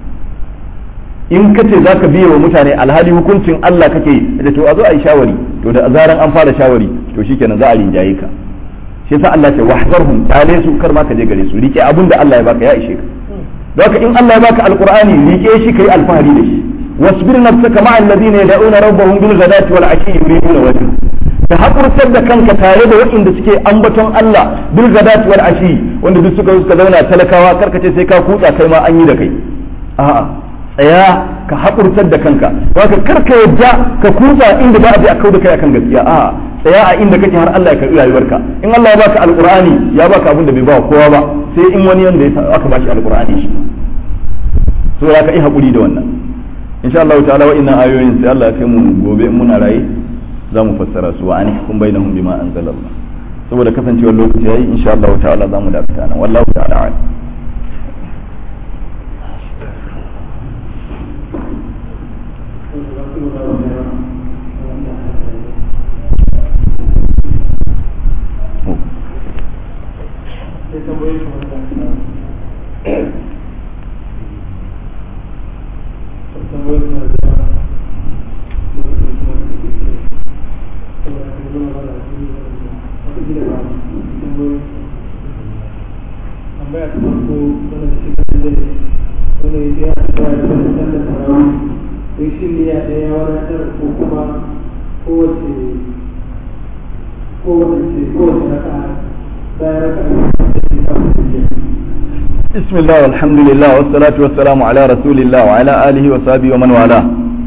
in ka ce za ka biye wa mutane alhali hukuncin Allah kake yi da to a zo a yi shawari to da zaran an fara shawari to shikenan za a rinjaye ka shi yasa Allah ce wahzarhum tale su kar ma ka je gare su rike abin da Allah ya baka ya ishe ka don haka in Allah ya baka alqur'ani rike shi kai alfahari da shi wasbir nafsaka ma'a alladhina yad'una rabbahum bil ghadati wal ashi yuriduna wajha ka hakurtar da kanka tare da waɗanda suke ambaton Allah bil ghadati wal ashi wanda duk suka suka zauna talakawa karkace sai ka kutsa kai ma an yi da kai a'a tsaya ka haƙurtar da kanka haka kar ka yadda ka kutsa inda ba a je a kau da kai akan gaskiya a tsaya a inda kake har Allah ya karɓi rayuwarka in Allah ya baka alqur'ani ya baka abin da bai ba kowa ba sai in wani yanda ya aka bashi alqur'ani shi so ya ka yi haƙuri da wannan insha Allah ta'ala wa inna ayoyin sai Allah ya kai mu gobe in muna raye za mu fassara su wa anihkum bainahum bima anzalallah saboda kasancewar lokaci yayi insha Allah ta'ala za mu dakata nan wallahu ta'ala a'lam بسم الله والحمد لله والصلاة والسلام على رسول الله وعلى آله وصحبه ومن والاه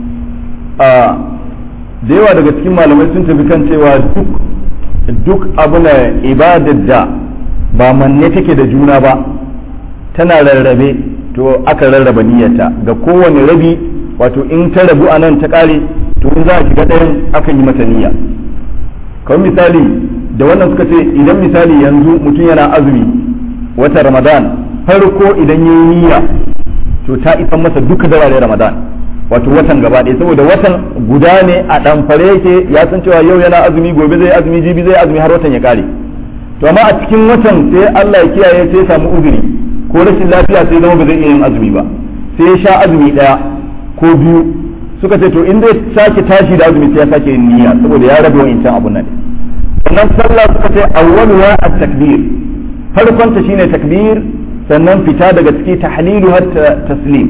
da yawa daga cikin malamai sun tafi kan cewa duk duk abu na ibadar da ba manne take da juna ba tana rarrabe to aka rarraba niyyata ga kowane rabi wato in ta rabu a nan ta kare to in za a shiga ɗayan akan yi mata niyya kamar misali da wannan suka ce idan misali yanzu mutum yana azumi wata ramadan farko idan ya yi niyya to ta isan masa duka darare ramadan wato watan gaba ɗaya saboda watan guda ne a ɗamfare yake ya san cewa yau yana azumi gobe zai azumi jibi zai azumi har watan ya kare to amma a cikin watan sai Allah ya kiyaye sai ya samu uzuri ko rashin lafiya sai zama ba zai iya yin azumi ba sai ya sha azumi ɗaya ko biyu suka ce to in dai sake tashi da azumi sai ya sake yin niyya saboda ya rabe wa'incan abun nan sannan sallah suka ce awwaluha at-takbir farkon ta shine takbir sannan fita daga ciki tahlilu har taslim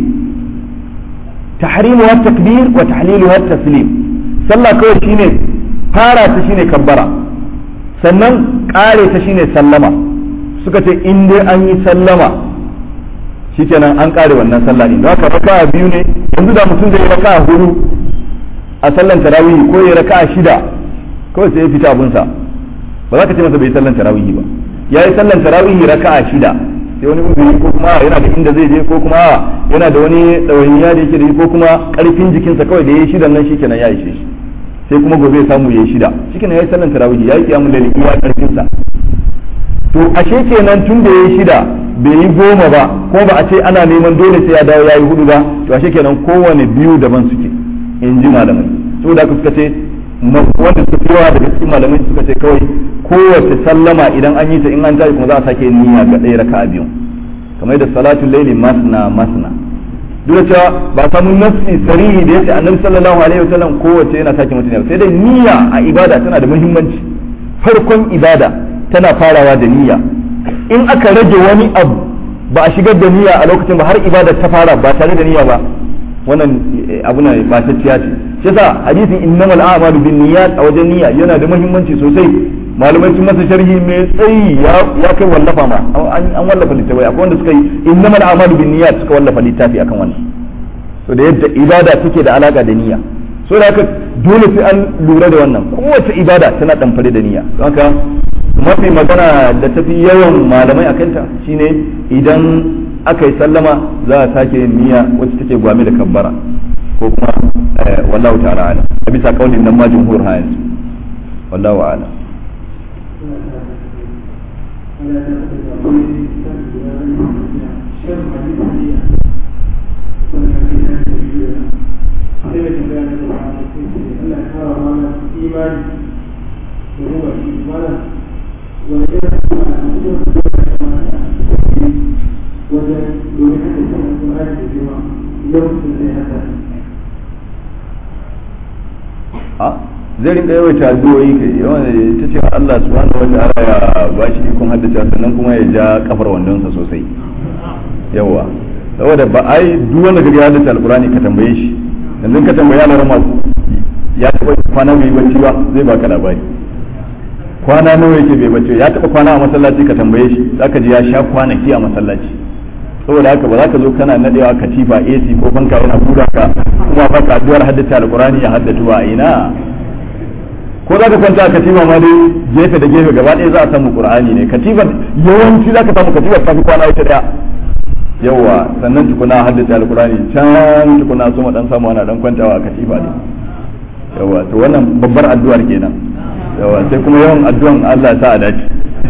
tahrimu har takbir wa tahlilu har taslim sallah kawai shine fara ta shine kabbara sannan kare ta shine sallama suka ce in dai an yi sallama shikenan an kare wannan sallah din haka raka'a biyu ne yanzu da mutum zai raka'a hudu a sallan tarawih ko ya raka'a shida kawai sai ya fita abunsa ba za ka ce masa bai sallan tarawih ba ya yi sallan tarawih raka'a shida sai wani uzuri ko kuma yana da inda zai je ko kuma yana da wani ɗawainiya da yake da ko kuma ƙarfin jikinsa kawai da ya yi shidan nan shikenan ya ishe shi sai kuma gobe ya samu ya yi shida shikenan ya yi sallan tarawih ya yi kiyamun laili iya ƙarfinsa to ashe kenan tun da ya yi shida bai yi goma ba ko ba a ce ana neman dole sai ya dawo ya yi hudu ba to ashe kenan kowane biyu daban suke in ji malamai saboda haka suka ce wanda suka fi yawa daga cikin malamai suka ce kawai kowace sallama idan an yi ta in an tashi kuma za a sake niyya ga ɗaya raka a biyu kamar da salatul laili masna masna duk da cewa ba samu nafsi sarihi da yace annabi sallallahu alaihi wasallam kowace yana sake mutum sai dai niyya a ibada tana da muhimmanci farkon ibada tana farawa da niyya in aka rage wani abu ba a shigar da niyya a lokacin ba har ibada ta fara ba tare da niyya ba wannan abu na ba ta ciya ce shi yasa hadisin innamal a'malu bin niyyat a wajen niyya yana da muhimmanci sosai malamai sun masa sharhi mai tsayi ya kai wallafa ma an wallafa littafai akwai wanda suka yi innamal a'malu bin niyyat suka wallafa littafi akan wannan so da yadda ibada take da alaka da niyya so da haka dole sai an lura da wannan kowace ibada tana damfare da niyya don haka mafi magana da tafi yawan malamai akanta shine idan aka yi sallama za a sake yin niyya wacce take gwame da kabbara ko kuma wallahu ta'ala ala a bisa kaulin nan ma jumhur ha yanzu wallahu ala wajen domin haka cikin alƙur'ani da girma lokacin da ya haka a zai rinka yawaita addu'o'i kai yawan ta ce Allah subhanahu wa ta'ala ya ba shi ikon haddace sannan kuma ya ja kafar wandonsa sosai yawa saboda ba ai duk wanda kaga ya haddace alqur'ani ka tambaye shi yanzu ka tambaye Allah ma ya taba kwana bai bacci ba zai baka labari kwana nawa yake bai bacci ya taba kwana a masallaci ka tambaye shi zaka ji ya sha kwanaki a masallaci saboda haka ba za ka zo kana nadewa katifa AC ko fanka yana buga ka kuma baka addu'ar haddace alqur'ani ya haddatu a ina ko za ka kwanta a katifa ma dai gefe da gefe gaba ɗaya za a samu qur'ani ne katifar yawanci za ka samu katifar ta fi kwana ita daya yawa sannan tukuna haddace alqur'ani can tukuna so dan samu ana dan kwantawa a katifa ne yawa to wannan babbar addu'ar kenan yawa sai kuma yawan addu'an Allah ya sa a dace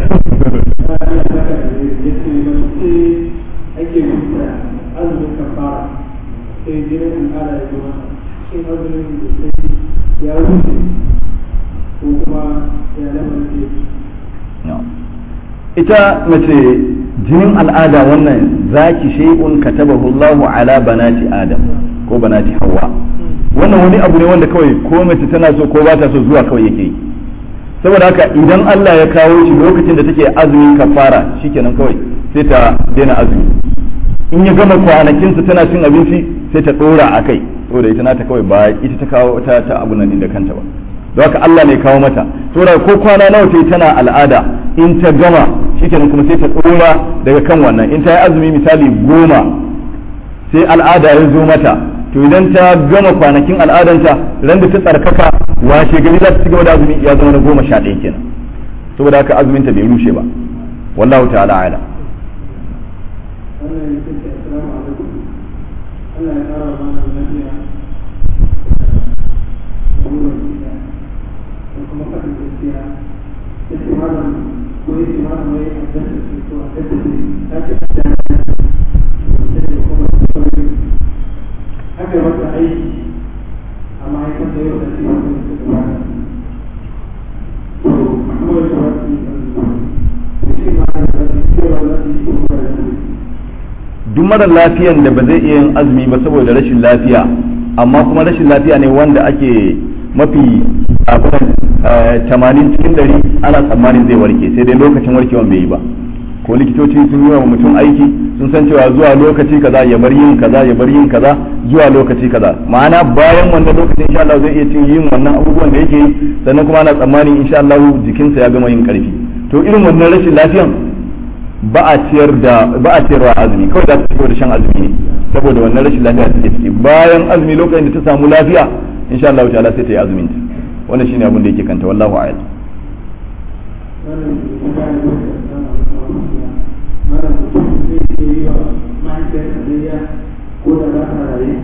ake rubuta azumin kafara sai jinin al'ada ya zama shin azumin da sai ya rufe ko kuma ya lamarin da ita mace jinin al'ada wannan zaki shay'un katabahu Allahu ala banati Adam ko banati Hawwa wannan wani abu ne wanda kawai ko mace tana so ko ba ta so zuwa kawai yake saboda haka idan Allah ya kawo shi lokacin da take azumin kafara shikenan kawai sai ta daina azumi in ya gama kwanakinsa tana cin abinci sai ta dora a kai saboda ita nata kawai ba ita ta kawo ta ta abu nan da kanta ba don haka Allah ne kawo mata saboda ko kwana nawa ta yi tana al'ada in ta gama shikenan kuma sai ta dora daga kan wannan in ta yi azumi misali goma sai al'ada ya zo mata to idan ta gama kwanakin al'adanta ran da ta tsarkaka washe gari za ta ci gaba da azumi ya zama na goma sha ɗaya kenan saboda haka azumin ta bai rushe ba wallahu ta'ala ala wannan ya ce assalamu alaikum Allah ya kara mana lafiya da burin gida da kuma faɗin gaskiya ya ce malam ko ya ce malam wai a dasa ce ko a dasa ce ta ce a dasa ce da kuma sauri aka yi masa aiki a ma'aikata yau da ce wanda ya ce gaba da to kuma ya ce wasu ya ce malam da ce cewa za su yi kuma da su duk mara lafiyan da ba zai iya yin azumi ba saboda rashin lafiya amma kuma rashin lafiya ne wanda ake mafi abin tamanin cikin dari ana tsammanin zai warke sai dai lokacin warkewan bai yi ba ko likitoci sun yi wa mutum aiki sun san cewa zuwa lokaci kaza ya bar yin kaza ya bar yin kaza zuwa lokaci kaza ma'ana bayan wannan lokacin insha Allah zai iya cin yin wannan abubuwan da yake yi sannan kuma ana tsammanin insha Allah jikinsa ya gama yin karfi to irin wannan rashin lafiyan ba a ciyar da ba a ciyarwa azumi kawai za ta cigaba da shan azumi ne saboda wannan rashin lafiya take ciki bayan azumi lokacin da ta samu lafiya insha Allah ta'ala sai ta yi azumin ta wannan shine abin da yake kanta wallahu a'lam wannan kuma ya yi wannan mutum zai iya yi wa mahaifiyarsa zuriya ko da za ta rayu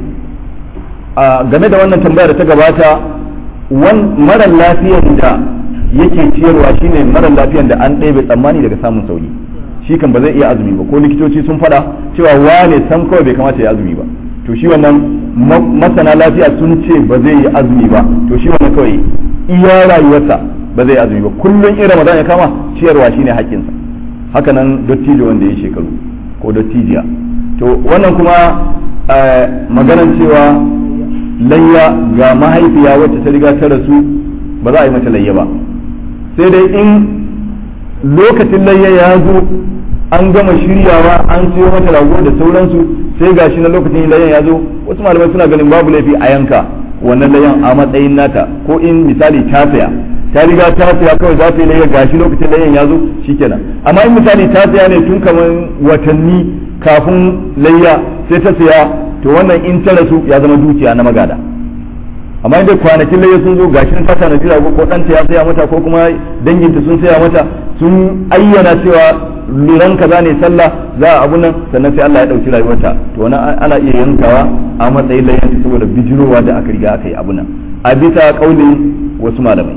a game da wannan tambaya da ta gabata wan mara lafiyan da yake ciyarwa shine mara lafiyan da an ɗebe tsammani daga samun sauki shi kan ba zai iya azumi ba ko likitoci sun faɗa cewa wane sam kawai bai kamata ya azumi ba to shi wannan masana lafiya sun ce ba zai yi azumi ba to shi wannan kawai iya rayuwarsa ba zai yi azumi ba kullum in ramadan ya kama ciyarwa shine haƙƙinsa haka nan dottijo wanda ya shekaru ko dottijiya to wannan kuma maganan cewa layya ga mahaifiya wacce ta riga ta rasu ba za a yi mata layya ba sai dai in lokacin layya ya zo an gama shiryawa an siyo mata rago da sauransu sai gashi na lokacin layyan ya zo wasu malamai suna ganin babu laifi a yanka wannan layyan a matsayin nata ko in misali ta saya ta riga ta saya kawai za ta yi layya gashi lokacin layyan ya zo shikenan amma in misali ta saya ne tun kamar watanni kafin layya sai ta saya to wannan in ta rasu ya zama dukiya na magada amma inda kwanakin layya sun zo gashi ta tanadi rago ko ɗanta ya saya mata ko kuma danginta sun saya mata sun ayyana cewa luran kaza ne sallah za a abu nan sannan sai Allah ya ɗauki rayuwarta to wani ana iya yankawa a matsayin layyanta saboda bijirowa da aka riga aka yi abu nan a bisa kaulin wasu malamai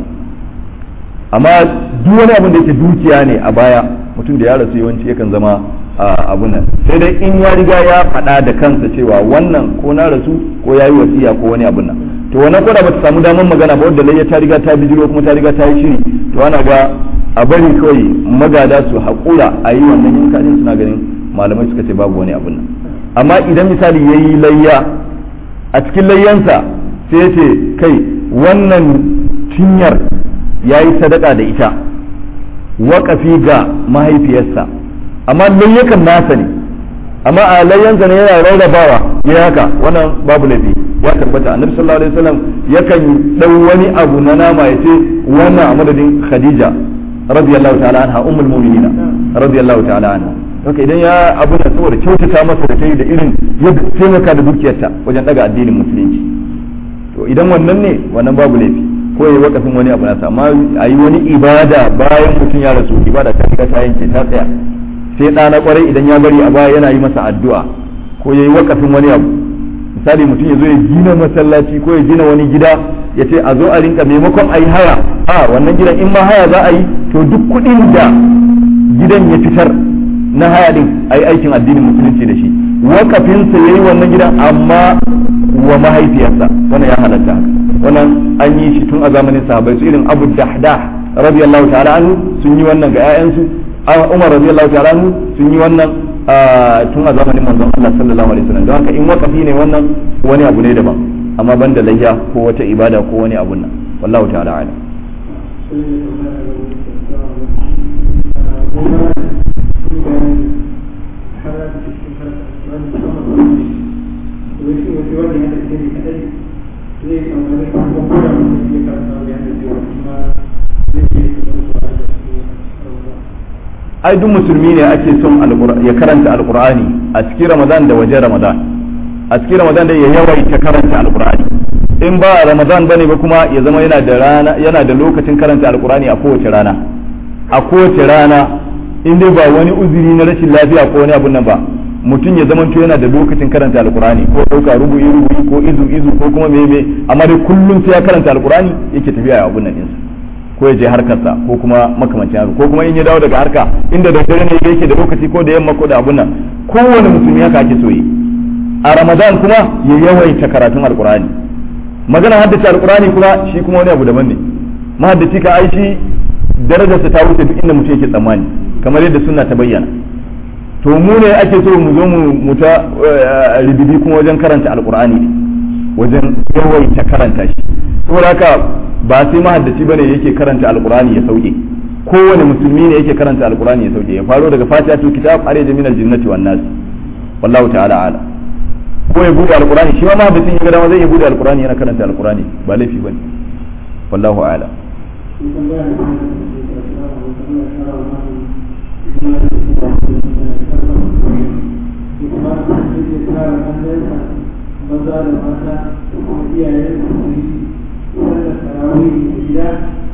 amma duk wani abin da yake dukiya ne a baya mutum da ya rasu yawanci yakan zama abu nan sai dai in ya riga ya faɗa da kansa cewa wannan ko na rasu ko ya yi wasiya ko wani abun nan to wannan koda ba ta samu damar magana ba wadda layya ta riga ta bijiro kuma ta riga ta yi shiri to ana ga a bari kawai magada su haƙura a yi wannan yanka din suna ganin malamai suka ce babu wani abun nan amma idan misali ya yi layya a cikin layyansa sai ya ce kai wannan cinyar ya yi sadaka da ita waƙafi ga mahaifiyarsa amma layyakan nasa ne amma a layyansa ne yana rarrabawa ya haka wannan babu laifi ya tabbata annabi sallallahu alaihi wasallam yakan dau wani abu na nama ya ce wannan a madadin khadija radiyallahu ta'ala anha ummul mu'minina radiyallahu ta'ala anha haka idan ya abu da saboda kyautata masa da tayi da irin yadda taimaka da dukiyarta wajen daga addinin musulunci to idan wannan ne wannan babu laifi ko yayi wakafin wani abu nasa amma a yi wani ibada bayan mutum ya rasu ibada ta shiga ta yanke ta tsaya sai ɗa na kwarai idan ya bari a baya yana yi masa addu'a ko yayi wakafin wani abu misali mutum ya zo ya gina masallaci ko ya gina wani gida ya ce a zo a rinka maimakon a yi haya a wannan gidan in ma haya za a yi to duk kuɗin da gidan ya fitar na haya din a yi aikin addinin musulunci da shi wakafinsa ya yi wannan gidan amma wa mahaifiyarsa wannan ya halatta wannan an yi shi tun a zamanin sahabbai su irin abu dahdah radiyallahu ta'ala anhu sun yi wannan ga 'ya'yansu umar radiyallahu ta'ala anhu sun yi wannan tun a zamanin manzon Allah sallallahu alaihi wasallam don haka in wakafi ne wannan wani abu ne daban amma banda layya ko wata ibada ko wani abun nan wallahu ta'ala alam zai ai duk musulmi ne ake son ya karanta alqur'ani a cikin ramadan da wajen ramadan a cikin ramadan da ya yawaita karanta alqur'ani in ba ramadan bane ba kuma ya zama yana da rana yana da lokacin karanta alqur'ani a kowace rana a kowace rana in dai ba wani uzuri na rashin lafiya ko wani abun nan ba mutum ya zamanto yana da lokacin karanta alqur'ani ko dauka rubu'i rubu'i ko izu izu ko kuma me me amma dai kullum sai ya karanta alqur'ani yake tafiya a abun nan ɗinsa ko ya je harkarsa ko kuma makamancin haka ko kuma in ya dawo daga harka inda da dare ne yake da lokaci ko da yamma ko da abun nan kowane musulmi haka ake so yi a ramadan kuma ya yawaita karatun alqur'ani magana haddace alqur'ani kuma shi kuma wani abu daban ne mahaddaci ka ai shi darajarsa ta wuce duk inda mutum yake tsammani kamar yadda sunna ta bayyana to mu ne ake so mu zo mu ta ribibi kuma wajen karanta alqur'ani ne wajen yawaita karanta shi saboda haka ba sai mahaddaci bane yake karanta alqur'ani ya sauke kowane musulmi ne yake karanta alqur'ani ya sauke ya faro daga fatihatul kitab har ya min aljinnati wan nas wallahu ta'ala ala ko ya bude alqur'ani shi ma mahaddacin ya ga dama zai ya bude alqur'ani yana karanta alqur'ani ba laifi bane wallahu ala maza da mata da kuma iyayen su sallar tarawih da gida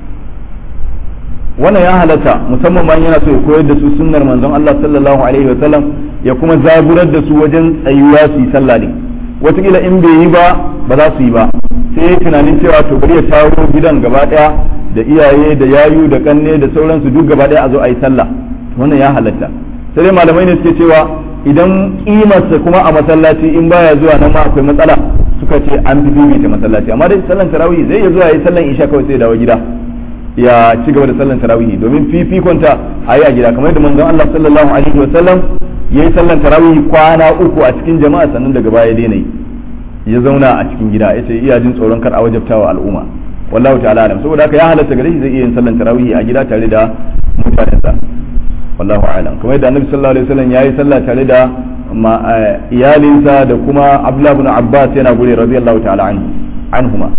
wannan ya halatta musamman ma yana so ya koyar da su sunnar manzon Allah sallallahu alaihi wa sallam ya kuma zaburar da su wajen tsayuwa su yi sallah ne wataƙila in bai yi ba ba za su yi ba sai ya tunanin cewa to bari ya taro gidan gaba daya da iyaye da yayu da kanne da sauransu duk gaba daya a zo a yi sallah wannan ya halatta sai dai malamai ne suke cewa idan kimarsa kuma a masallaci in baya zuwa nan ma akwai matsala suka ce an fi bibita masallaci amma dai sallan tarawih zai iya zuwa ya yi sallan isha kawai sai ya dawo gida ya ci gaba da sallan tarawih domin fifikonta a yi a gida kamar da manzon Allah sallallahu alaihi wa sallam ya yi sallan tarawih kwana uku a cikin jama'a sannan daga baya daina yi ya zauna a cikin gida ya ce iya jin tsoron kar a wajabtawa al'umma wallahu ta'ala alam saboda haka ya halatta gare shi zai iya yin sallan tarawih a gida tare da mutanensa wallahu alam kamar yadda annabi sallallahu alaihi wasallam yayi sallah tare da iyalinsa da kuma abdullah ibn abbas yana gure radiyallahu ta'ala anhu anhuma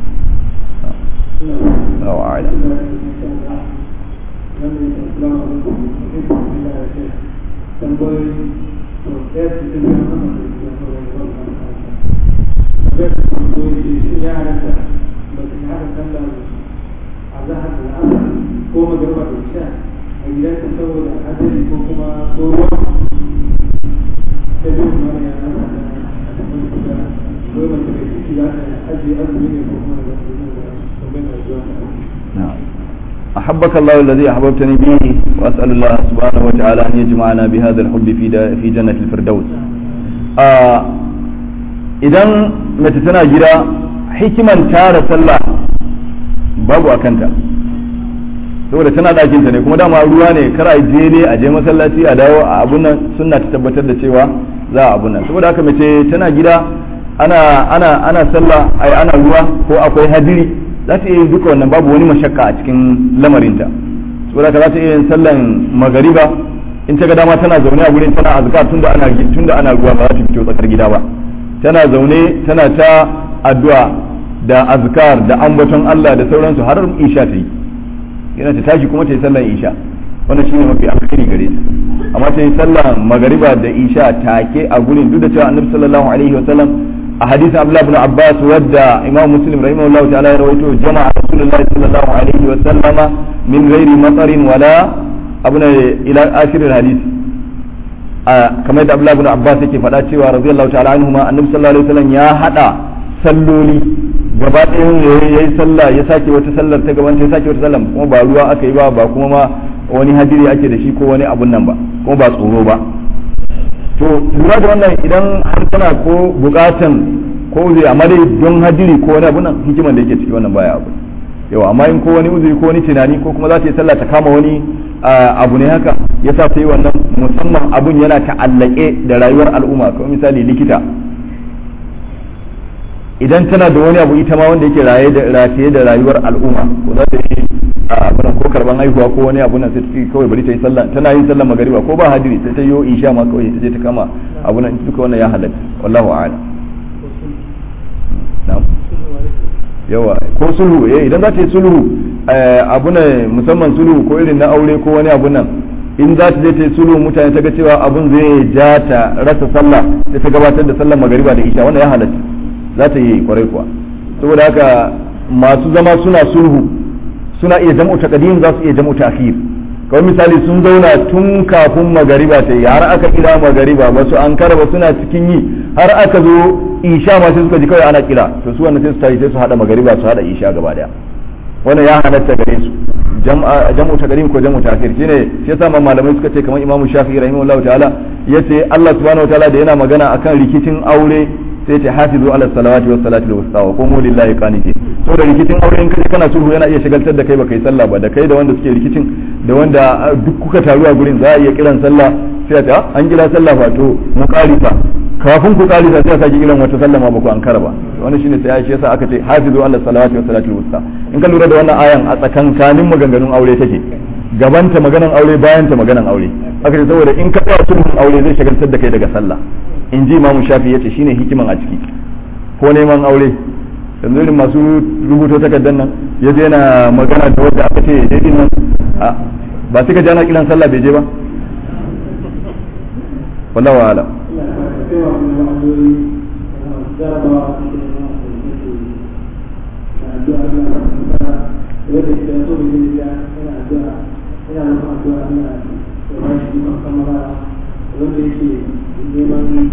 wallahu alam ko magarba da isha a gidansa saboda hadari ko kuma ko ruwa ta biyu mara ya nasa a cikin kuda ko mace mai ciki za ta ajiye azumi ne ko kuma da domin da zuwa أحبك الله الذي أحببتني به وأسأل الله سبحانه وتعالى أن يجمعنا بهذا الحب في في جنة الفردوس. إذا متى تنا جرا حكما تار سلا بابو أكنتا saboda tana ɗakinta ne kuma dama ruwa ne kar a je ne a je masallaci a dawo a abun nan sunna ta tabbatar da cewa za a abun nan saboda haka mace tana gida ana ana ana sallah ai ana ruwa ko akwai hadiri za ta iya yin duka wannan babu wani mashakka a cikin lamarinta saboda haka za ta iya yin sallan magariba in ta ga dama tana zaune a gurin tana azkar tunda ana tunda ana ruwa ba za ta fito tsakar gida ba tana zaune tana ta addu'a da azkar da ambaton Allah da sauransu har isha ta yi yana ta tashi kuma ta yi sallan isha wannan shine mafi alkhairi gare ta amma ta yi sallan magariba da isha take a gurin duk da cewa annabi sallallahu alaihi wa sallam a hadisin abdullah ibn abbas wadda imam muslim rahimahullahu ta'ala ya rawaito jama'a rasulullahi sallallahu alaihi wa sallama min ghairi matarin wala abuna ila akhir hadisi kamar da abdullah ibn abbas yake faɗa cewa radiyallahu ta'ala anhuma annabi sallallahu alaihi wa sallam ya hada salloli gaba ɗayan ya yi sallah ya sake wata sallar ta gaban ta ya sake wata sallar kuma ba ruwa aka yi ba ba kuma ma wani hadiri ake da shi ko wani abun nan ba kuma ba tsoro ba to lura da wannan idan har tana ko bukatan ko zai amma dai don hadiri ko wani abun nan hikiman da yake ciki wannan baya abu yawa amma in ko wani uzuri ko wani tunani ko kuma za ta yi sallah ta kama wani abu ne haka ya sa ta yi wannan musamman abun yana ta'allake da rayuwar al'umma kamar misali likita idan tana da wani abu ita ma wanda yake raye da rataye da rayuwar al'umma ko za ta yi abin ko karban haihuwa ko wani abu nan sai ta kawai bari ta yi sallah tana yin sallah magariba ko ba hadiri sai ta yi isha ma kawai ta je ta kama abu nan duka wannan ya halatta wallahu a'lam na'am yawa ko sulhu eh idan za ta yi sulhu abu ne musamman sulhu ko irin na aure ko wani abu nan in za ta je ta yi sulhu mutane ta ga cewa abun zai ja ta rasa sallah sai ta gabatar da sallar magariba da isha wannan ya halatta za ta yi kwarai kuwa saboda haka masu zama suna sulhu suna iya jam'u taqdim za su iya jam'u ta'khir kawai misali sun zauna tun kafin magariba ta yi har aka kira magariba ba su an ba suna cikin yi har aka zo isha ma sai suka ji kawai ana kira to su wannan sai su tayi sai su hada magariba su hada isha gaba daya wannan ya halatta gare su jam'u taqdim ko jam'u ta'khir shine shi yasa malamai suka ce kamar imamu shafi'i rahimahullahu ta'ala yace Allah subhanahu wataala da yana magana akan rikicin aure sai ce hafizu ala salawati was salati al wusta wa qumu lillahi qanitin so da rikicin aure in kaje kana sulhu yana iya shagaltar da kai baka yi sallah ba da kai da wanda suke rikicin da wanda duk kuka taru a gurin za a iya kiran sallah sai ta an kira sallah fa to mu karisa kafin ku karisa sai a sake kiran wata sallah ma ba ku ankara ba wannan shine sai shi yasa aka ce hafizu ala salawati was salati al wusta in ka lura da wannan ayan a tsakankanin maganganun aure take gabanta maganan aure bayan ta maganan aure aka ce saboda in ka tsaya sulhun aure zai shagaltar da kai daga sallah in ji imamu shafi ya ce shine hikiman a ciki ko neman aure yanzu irin masu rubuto takardar nan ya je yana magana da wadda aka ce daidai nan ba sai ka jana kiran sallah bai je ba wallahu ala wanda yake neman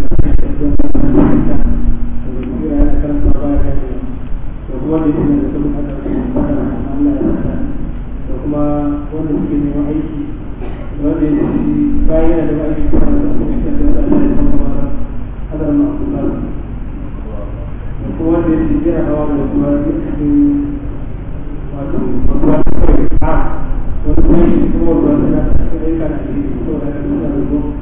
da kuma da yake da kuma haka Allah ya saka da kuma wanda suke neman aiki da wanda yake bayan yana da aiki kuma da kuma shi da Allah ya saka hadar ma kuma da kuma wanda yake jira hawa da kuma cikin wato babba kawai a wani kuma shi kuma wanda ya saka aika da shi ko da ya saka da kuma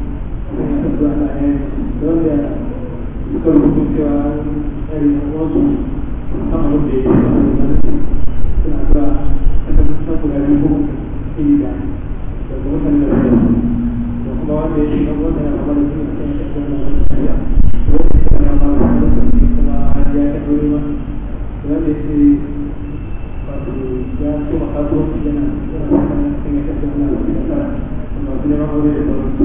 wanda suka rubuta cewa tsari wasu kan abin da ya yi suna zuwa a kan sabu da ribu iri da da kuma kan da da kuma wanda ya yi kan wanda ya kama da su a kan shakon da wani tsariya wanda ya kama da wani kuma ya yi ɗaure ma wanda ya ce wato ya so ma kasuwanci yana yana kan ya kashe wani abu da tsara masu neman aure da sauransu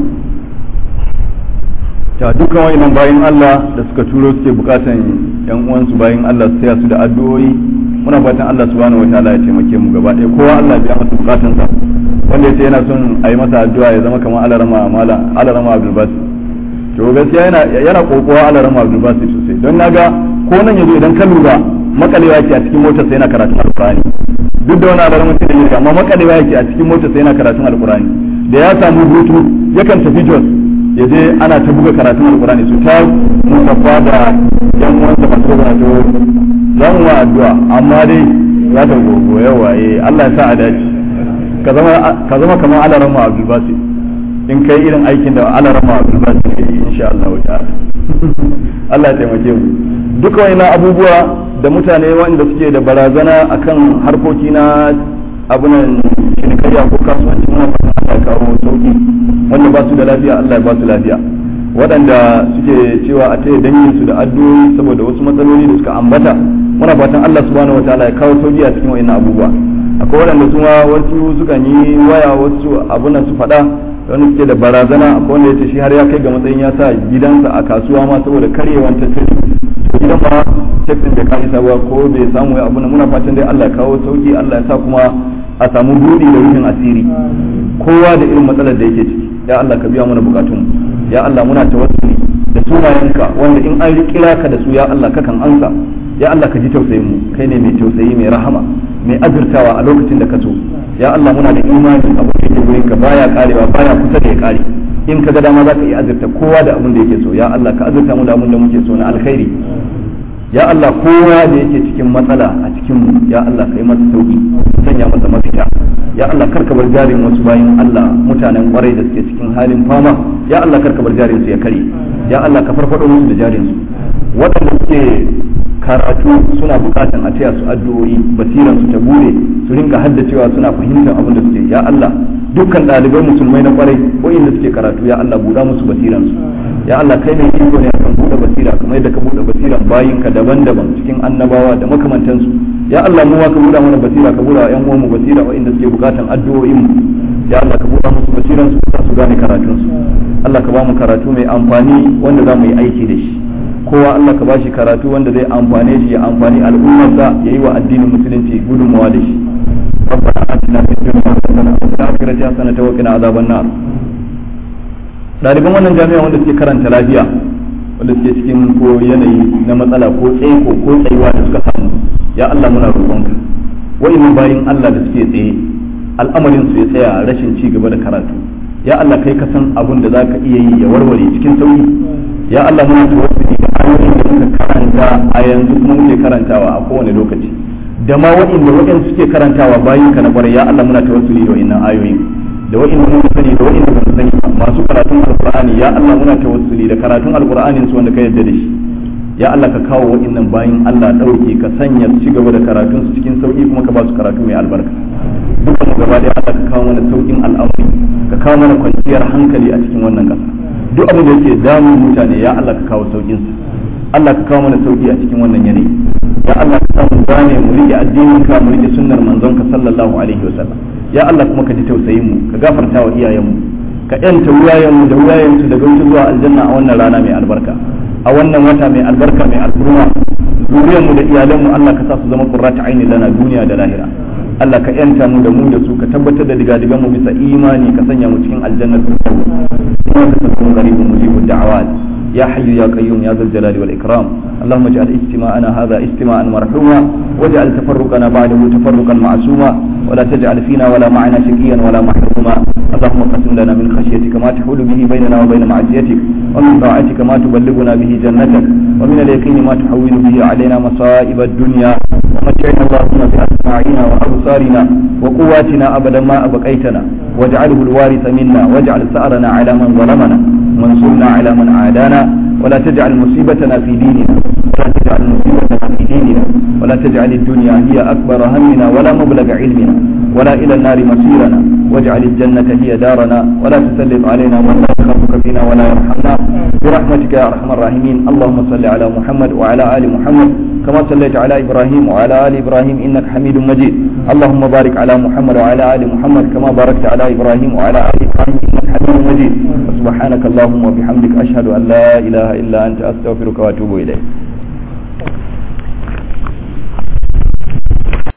ta dukkan wayannan bayin Allah da suka turo suke bukatan yan uwansu bayin Allah su taya su da addu'o'i muna fatan Allah subhanahu wataala ya taimake mu gaba ɗaya kowa Allah biya masa bukatansa wanda yace yana son a yi masa addu'a ya zama kamar alarama mala alarama Abdul Basit to gaskiya yana yana kokowa alarama Abdul Basit sosai don naga ko nan yazo idan ka lura makalewa yake a cikin motar sai yana karatun alqur'ani duk da wani alarama sai da amma makalewa yake a cikin motar sai yana karatun alqur'ani da ya samu hutu yakan tafi Jos ya je ana ta buga karatun alkurani su ta musaffa da yan uwansa masu karatu za mu wa addu'a amma dai za ta gogo yawa eh Allah ya sa a dace ka zama ka zama kamar alarama Abdul Basit in kai irin aikin da alarama Abdul Basit ya yi insha Allah ta'ala Allah ya taimake mu duka wani abubuwa da mutane wanda suke da barazana akan harkoki na abunan cinikayya ko kasuwanci muna fata Allah kawo sauki wanda ba su da lafiya Allah ya ba su lafiya waɗanda suke cewa a taya dangin su da addu'o'i saboda wasu matsaloli da suka ambata muna fatan Allah subhanahu wataala ya kawo sauki a cikin wa'annan abubuwa akwai waɗanda su ma wasu sukan yi waya wasu abunan su faɗa wani suke da barazana akwai wanda ya ce shi har ya kai ga matsayin ya sa gidansa a kasuwa ma saboda karyewan tattalin idan ma tekstin bai kai sabuwa ko bai samu ya abuna muna fatan dai Allah ya kawo sauki Allah ya sa kuma a samu buɗi da rufin asiri kowa da irin matsalar da yake ciki ya Allah ka biya mana bukatun ya Allah muna tawassuli da sunayenka wanda in an kira ka da su ya Allah kakan ansa ya Allah ka ji tausayin mu kai ne mai tausayi mai rahama mai azurtawa a lokacin da ka so ya Allah muna da imani abu da yake gurin ka baya karewa baya kusa da ya kare in ka ga dama za ka iya azurta kowa da abin da yake so ya Allah ka azurta mu da abin da muke so na alkhairi ya Allah kowa da yake cikin matsala a cikin mu ya Allah ka yi masa sauki sanya masa mafita ya Allah karka bar jarin wasu bayin Allah mutanen kwarai da suke cikin halin fama ya Allah karka bar jarin su ya kare ya Allah ka farfado musu da jarin su waɗanda suke karatu suna bukatan a taya su addu'o'i basiran su ta bude su rinka haddacewa suna fahimtar abin da suke ya Allah dukkan ɗalibai musulmai na kwarai inda suke karatu ya Allah buɗa musu basiran su ya Allah kai ne iko ne akan buɗe basira kamar yadda ka buɗe basiran bayinka daban-daban cikin annabawa da makamantansu ya Allah mu ma ka buɗa mana basira ka buɗa wa ƴan uwanmu basira inda suke bukatan addu'o'in mu ya Allah ka buɗa musu basira basiran su sa su gane karatun su Allah ka ba mu karatu mai amfani wanda za mu yi aiki da shi kowa Allah ka ba shi karatu wanda zai amfane shi ya amfani al'ummarsa ya yi wa addinin musulunci gudunmawa da shi ربنا آتنا في الدنيا حسنة وفي الآخرة حسنة وقنا عذاب النار ɗaliban wannan jami'a wanda suke karanta lafiya wanda suke cikin ko yanayi na matsala ko tsaiko ko tsayuwa da suka samu ya Allah muna roƙonka wa'annan bayin Allah da suke tsaye al'amarin su ya tsaya rashin ci gaba da karatu ya Allah kai ka san abun da zaka iya yi ya warware cikin sauki ya Allah muna tawassuli da ayoyin da muka karanta a yanzu kuma muke karantawa a kowane lokaci da ma wa'inda wa'in suke karantawa bayin ka na kwarai ya Allah muna tawassuli da wa'innan ayoyin da wa'inda mun sani da wa'inda ban sani masu karatun alqur'ani ya Allah muna tawassuli da karatun alqur'anin su wanda ka yarda da shi ya Allah ka kawo wa'innan bayin Allah dauke ka sanya su ci gaba da karatun su cikin sauki kuma ka ba su karatu mai albarka dukkan mu gaba da Allah ka kawo mana saukin al'amari ka kawo mana kwanciyar hankali a cikin wannan kasa duk abin da yake damun mutane ya Allah ka kawo saukin sa Allah ka kawo mana sauki a cikin wannan yanayi ya Allah ka samu gane mu rike addinin ka mu rike sunnar manzon ka sallallahu alaihi wasallam ya Allah kuma ka ji tausayin mu ka gafarta wa iyayen mu ka yanta wuyayen mu da wuyayen su daga wuce zuwa aljanna a wannan rana mai albarka a wannan wata mai albarka mai alburma zuriyar mu da iyalan mu Allah ka sa su zama qurratu aini lana duniya da lahira Allah ka yanta mu da mu da su ka tabbatar da digadigan mu bisa imani ka sanya mu cikin aljannar firdaus innaka takun qaribun mujibud da'awat يا حي يا قيوم يا ذا الجلال والإكرام اللهم اجعل اجتماعنا هذا اجتماعا مرحوما واجعل تفرقنا بعده تفرقا معصوما ولا تجعل فينا ولا معنا شقيا ولا محروما اللهم قسم لنا من خشيتك ما تحول به بيننا وبين معصيتك ومن طاعتك ما تبلغنا به جنتك ومن اليقين ما تحول به علينا مصائب الدنيا ومتعنا اللهم بأسماعنا وأبصارنا وقواتنا أبدا ما أبقيتنا واجعله الوارث منا واجعل ثأرنا على من ظلمنا وانصرنا على من عادانا ولا تجعل مصيبتنا في ديننا ولا تجعل مصيبتنا في ديننا ولا تجعل الدنيا هي أكبر همنا ولا مبلغ علمنا ولا إلى النار مصيرنا واجعل الجنة هي دارنا ولا تسلط علينا من لا يخافك فينا ولا يرحمنا برحمتك يا أرحم الراحمين اللهم صل على محمد وعلى آل محمد كما صليت على إبراهيم وعلى آل إبراهيم إنك حميد مجيد اللهم بارك على محمد وعلى آل محمد كما باركت على إبراهيم وعلى آل إبراهيم إنك حميد مجيد سبحانك اللهم وبحمدك أشهد أن لا إله إلا أنت أستغفرك وأتوب إليك